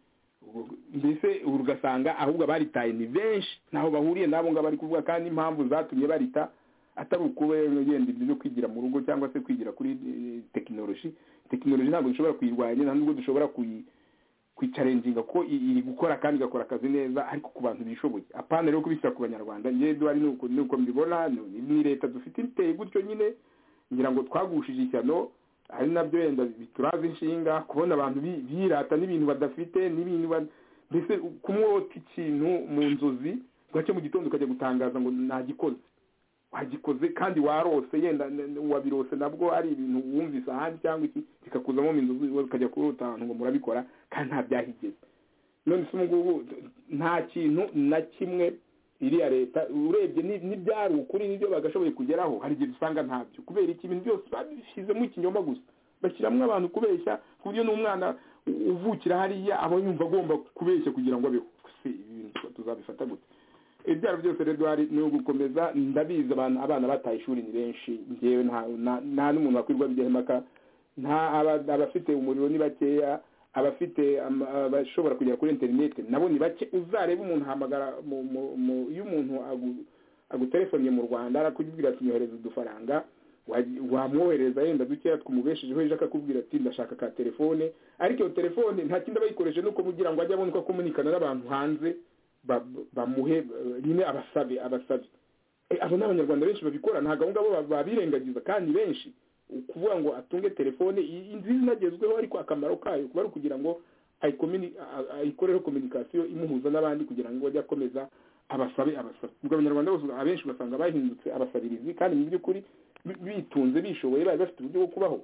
mbese ugasanga ahubwo abaritaye ni benshi ntaho bahuriye n'abo ngabo bari kuvuga kandi impamvu zatumye barita atari wenda ibyo byo kwigira mu rugo cyangwa se kwigira kuri tekinoloji tekinoloji ntabwo dushobora kuyirwanya nta nubwo dushobora kuyicarenginga ko iri gukora kandi igakora akazi neza ariko ku bantu bishoboye apana rero kubishyira ku banyarwanda ngendo ari nuko mbibona ni leta dufite iteye gutyo nyine ngira ngo twagushije ishyano ari nabyo wenda bituraza inshinga kubona abantu birata n'ibintu badafite n'ibintu mbese kumwota ikintu mu nzozi gake mu gitondo ukajya gutangaza ngo nagikoze wagikoze kandi warose yenda wabirose nabwo ari ibintu wumvise ahandi cyangwa iki bikakuzamo mu nzozi ukajya kurota ahantu ngo murabikora kandi nta byahigeze none se ngubu nta kintu na kimwe iriya leta urebye n'ibyari ukuri n'ibyo bagashoboye kugeraho hari igihe dusanga ntabyo kubera iki ibintu byose babishyizemo ikinyoma gusa bashyiramo abantu kubeshya ku buryo n'umwana uvukira hariya aba yumva agomba kubeshya kugira ngo abeho tuzabifata gute ibyaro byose rero ni ugukomeza ndabizi abana bataye ishuri ni benshi ngewe nta n'umuntu wakwirwa bijyaho impaka nta abafite umuriro ni bakeya abafite abashobora kugera kuri interineti nabo ni bake uzareba umuntu ahamagara iyo umuntu agutelefoniye mu rwanda arakubwira ati nyohereza udufaranga wamwohereza yenda dukeya twumubeshejeho ejo akakubwira ati ndashaka ka telefone ariko iyo telefone nta kindi aba yikoresheje nuko kugira ngo ajye abone uko akomunikana n'abantu hanze bamuhe nyine abasabe abasabe abo ni abanyarwanda benshi babikora ntabwo abo ngabo babirengagiza kandi benshi ukuvuga ngo atunge telefone nziza inagezweho ariko akamaro kayo kuba ari ukugira ngo ayikoreho kominikasiyo imuhuza n'abandi kugira ngo ajye akomeza abasabe abasabe ubwo abanyarwanda bose abenshi basanga bahindutse abasabirizi kandi mu by'ukuri bitunze bishoboye bari bafite uburyo bwo kubaho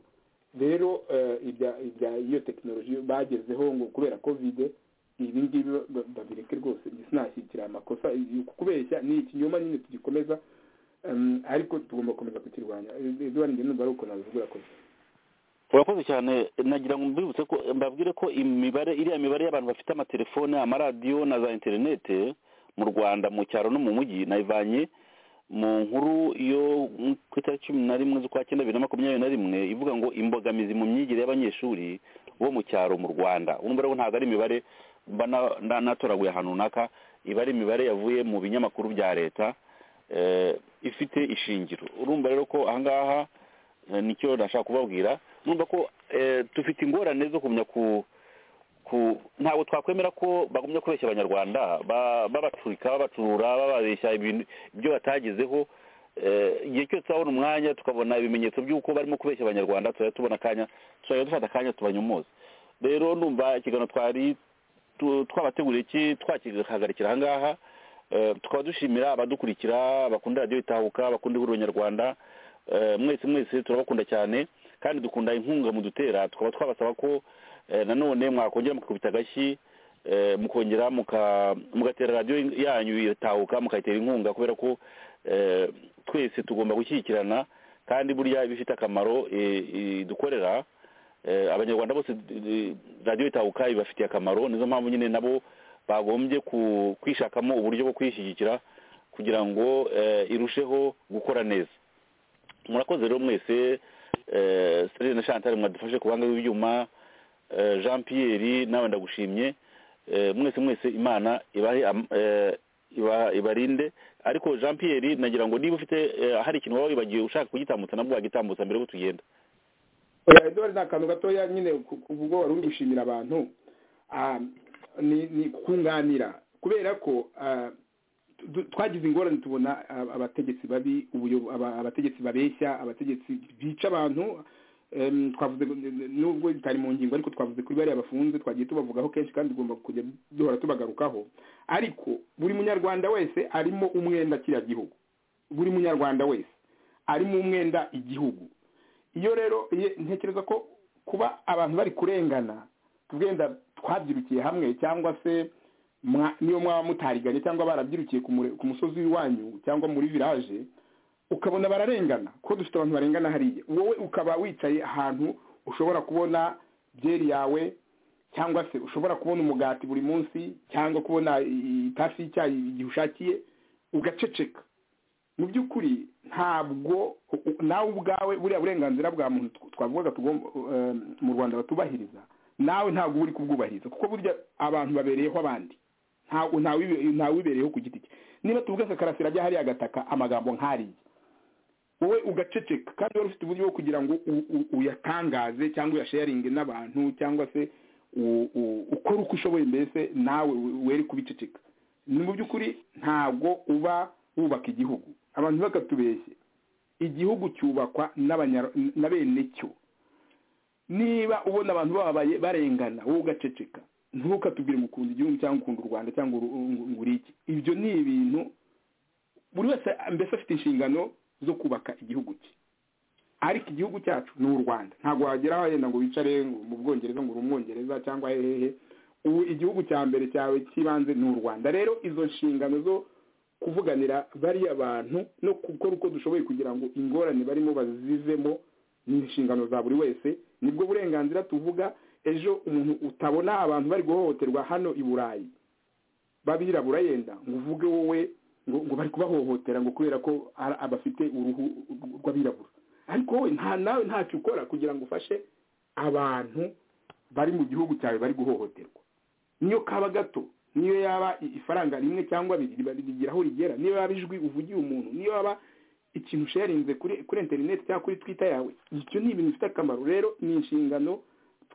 rero ibya iyo tekinoloji bagezeho ngo kubera kovide ibi ngibi babireke rwose sinashyikira amakosa kubeshya ni ikinyoma nyine tugikomeza ariko tugomba gukomeza kukirwanya eduwari ngende numva ari uko nabivugura ko urakoze cyane nagira ngo mbibutse ko mbabwire ko imibare iriya mibare y'abantu bafite amatelefone amaradiyo na za interinete mu rwanda mu cyaro no mu mujyi nayivanye mu nkuru yo ku itariki cumi na rimwe z'ukwa cyenda bibiri na makumyabiri na rimwe ivuga ngo imbogamizi mu myigire y'abanyeshuri bo mu cyaro mu rwanda urumva rero ntabwo ari imibare mba natoraguye ahantu runaka iba ari imibare yavuye mu binyamakuru bya leta ifite ishingiro urumva rero ko ahangaha nicyo nashaka kubabwira urumva ko dufite ingorane zo kumenya ku ntabwo twakwemera ko bagumya kubeshya abanyarwanda babaturika babacurura bababeshya ibyo batagezeho igihe cyose twabona umwanya tukabona ibimenyetso by'uko barimo kubeshya abanyarwanda turajya tubona akanya turajya dufata akanya tubanyomoza rero numva ikiganiro twari twabateguriye iki twakihagarikira ahangaha tukaba dushimira abadukurikira bakunda radiyo itahuka bakunda ihuriro nyarwanda mwese mwese turabakunda cyane kandi dukunda inkunga mu dutera tukaba twabasaba ko nanone mwakongera mukakubita agashyi mukongera mugatera radiyo yanyu itahuka mukayitera inkunga kubera ko twese tugomba gushyigikirana kandi burya ibifite akamaro dukorera abanyarwanda bose radiyo itahuka ibafitiye akamaro nizo mpamvu nyine nabo bagombye kwishakamo uburyo bwo kwishyigikira kugira ngo irusheho gukora neza murakoze rero mwese serire na chantal mwadufashe ku buhanga bw'ibyuma jean pierre nawe ndagushimye mwese mwese imana ibarinde ariko jean pierre nagira ngo niba ufite hari ikintu waba wibagiwe ushaka kugitambutsa nabwo wagitambutsa mbere y'uko tugenda eduard ni akantu gatoya nyine ubwo wari uri gushimira abantu ni kunganira kubera ko twagize ingorane tubona abategetsi babi abategetsi babeshya abategetsi bica abantu twavuze nubwo bitari mu ngingo ariko twavuze kuri bariya bafunze twagiye tubavugaho kenshi kandi tugomba kujya duhora tubagarukaho ariko buri munyarwanda wese arimo umwenda kiriya gihugu buri munyarwanda wese arimo umwenda igihugu iyo rero ntekereza ko kuba abantu bari kurengana tugenda twabyirukiye hamwe cyangwa se niyo mwaba mutariganye cyangwa barabyirukiye ku musozi w'iwanyu cyangwa muri viraje ukabona bararengana kuko dufite abantu barengana hariya wowe ukaba wicaye ahantu ushobora kubona byeri yawe cyangwa se ushobora kubona umugati buri munsi cyangwa kubona itasi y'icyayi igihe ushakiye ugaceceka mu by'ukuri ntabwo nawe ubwawe buriya burenganzira bwa muntu twavugaga mu rwanda batubahiriza nawe ntabwo uba uri kubwubahiriza kuko burya abantu babereyeho abandi ntawibereyeho ku giti cye niba tuvuga sakarasira ajya hariya agataka amagambo nk'ariya wowe ugaceceka kandi wari ufite uburyo bwo kugira ngo uyatangaze cyangwa uyasharinge n'abantu cyangwa se ukore uko ushoboye mbese nawe were kubiceceka ni mu by'ukuri ntabwo uba wubaka igihugu abantu bakatubeshye igihugu cyubakwa na bene cyo niba ubona abantu bababaye barengana wowe ugaceceka ntukatubwire ngo ukunda igihugu cyangwa ukunda u rwanda cyangwa ngo uriki ibyo ni ibintu buri wese mbese afite inshingano zo kubaka igihugu cye ariko igihugu cyacu ni u rwanda ntabwo wageraho wenda ngo wicare mu bwongereza ngo uri umwongereza cyangwa hehe ubu igihugu cya mbere cyawe cy'ibanze ni u rwanda rero izo nshingano zo kuvuganira bariya bantu no gukora uko dushoboye kugira ngo ingorane barimo bazizemo ni inshingano za buri wese nibwo burenganzira tuvuga ejo umuntu utabona abantu bari guhohoterwa hano i burayi babirabura yenda ngo uvuge wowe ngo bari kubahohotera ngo kubera ko abafite uruhu rw'abirabura ariko wowe nta nawe ntacyo ukora kugira ngo ufashe abantu bari mu gihugu cyawe bari guhohoterwa niyo kaba gato niyo yaba ifaranga rimwe cyangwa rigira aho rigera niyo yaba ijwi uvugiye umuntu niyo yaba ikintu usharinze kuri interineti cyangwa kuri twita yawe ibyo ni ibintu bifite akamaro rero ni inshingano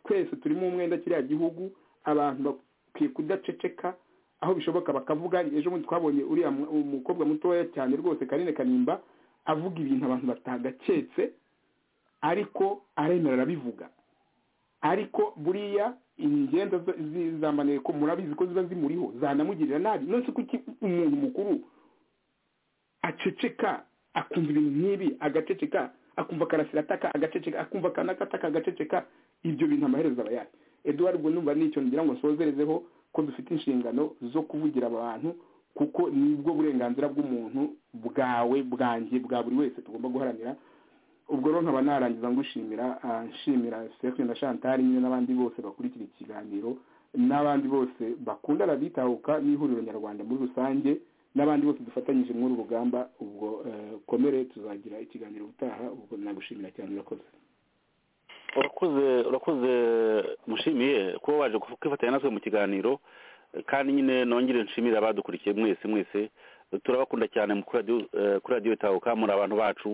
twese turimo umwenda kiriya gihugu abantu bakwiye kudaceceka aho bishoboka bakavuga ejo bundi twabonye uriya umukobwa mutoya cyane rwose karine kanimba avuga ibintu abantu batagaketse ariko aremera arabivuga ariko buriya ingenda zizambaniye ko murabizi ko ziba zimuriho zanamugirira nabi nonese kuki umuntu mukuru aceceka akumva ibintu nk'ibi agaceceka akumva karasira ataka agaceceka akumva kanaka ataka agaceceka ibyo bintu amaherezo aba yayo eduard ubwo numva nicyo ngira ngo nsozerezeho ko dufite inshingano zo kuvugira abantu kuko nibwo burenganzira bw'umuntu bwawe bwanjye bwa buri wese tugomba guharanira ubwo rero nkaba narangiza ngushimira nshimira sefuri na chantal nyine n'abandi bose bakurikira ikiganiro n'abandi bose bakunda raditahuka n'ihuriro nyarwanda muri rusange n'abandi bose dufatanyije muri uru rugamba ubwo komere tuzagira ikiganiro utaha ubwo nagushimira cyane urakoze urakoze urakoze mushimiye kuba waje kwifatanya natwe mu kiganiro kandi nyine nongere nshimire abadukurikiye mwese mwese turabakunda cyane kuri radiyo tahuka muri abantu bacu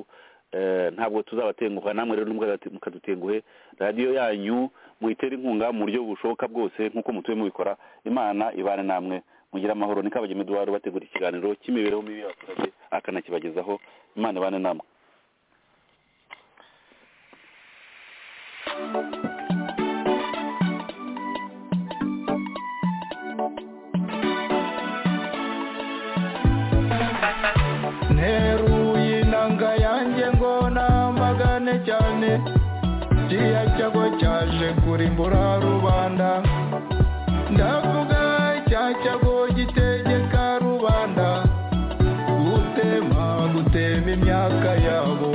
ntabwo tuzabatenguha namwe rero mukadutenguhe radiyo yanyu muyitere inkunga mu buryo bushoboka bwose nk'uko mutuye mubikora imana ibane namwe mugire amahoro ni kabagema eduard bategura ikiganiro cy'imibereho mibi y'abaturage akanakibagezaho imana ibane namwe nteruye inanga yanjye ngo namagane cyane kiriya cyago cyaje kurimbura rubanda ndavuga cya cyago gitegeka rubanda gutema gutema imyaka yabo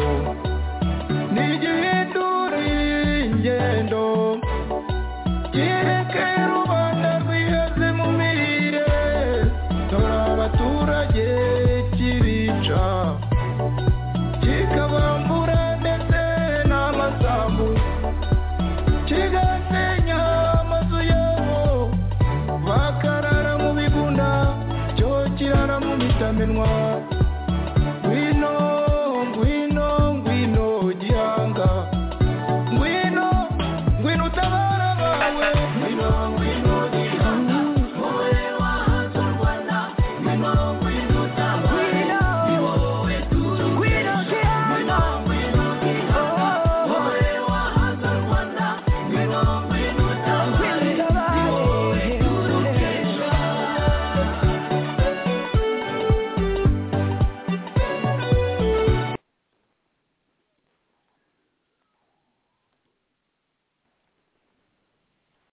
ntigihindure ingendo kireke rubanda rwihaze mu mirire dore abaturage kibica kikabambura ndetse n'amasambu kigasenya amazu yabo bakarara mu bigunda cyo kirara mu bitamenwa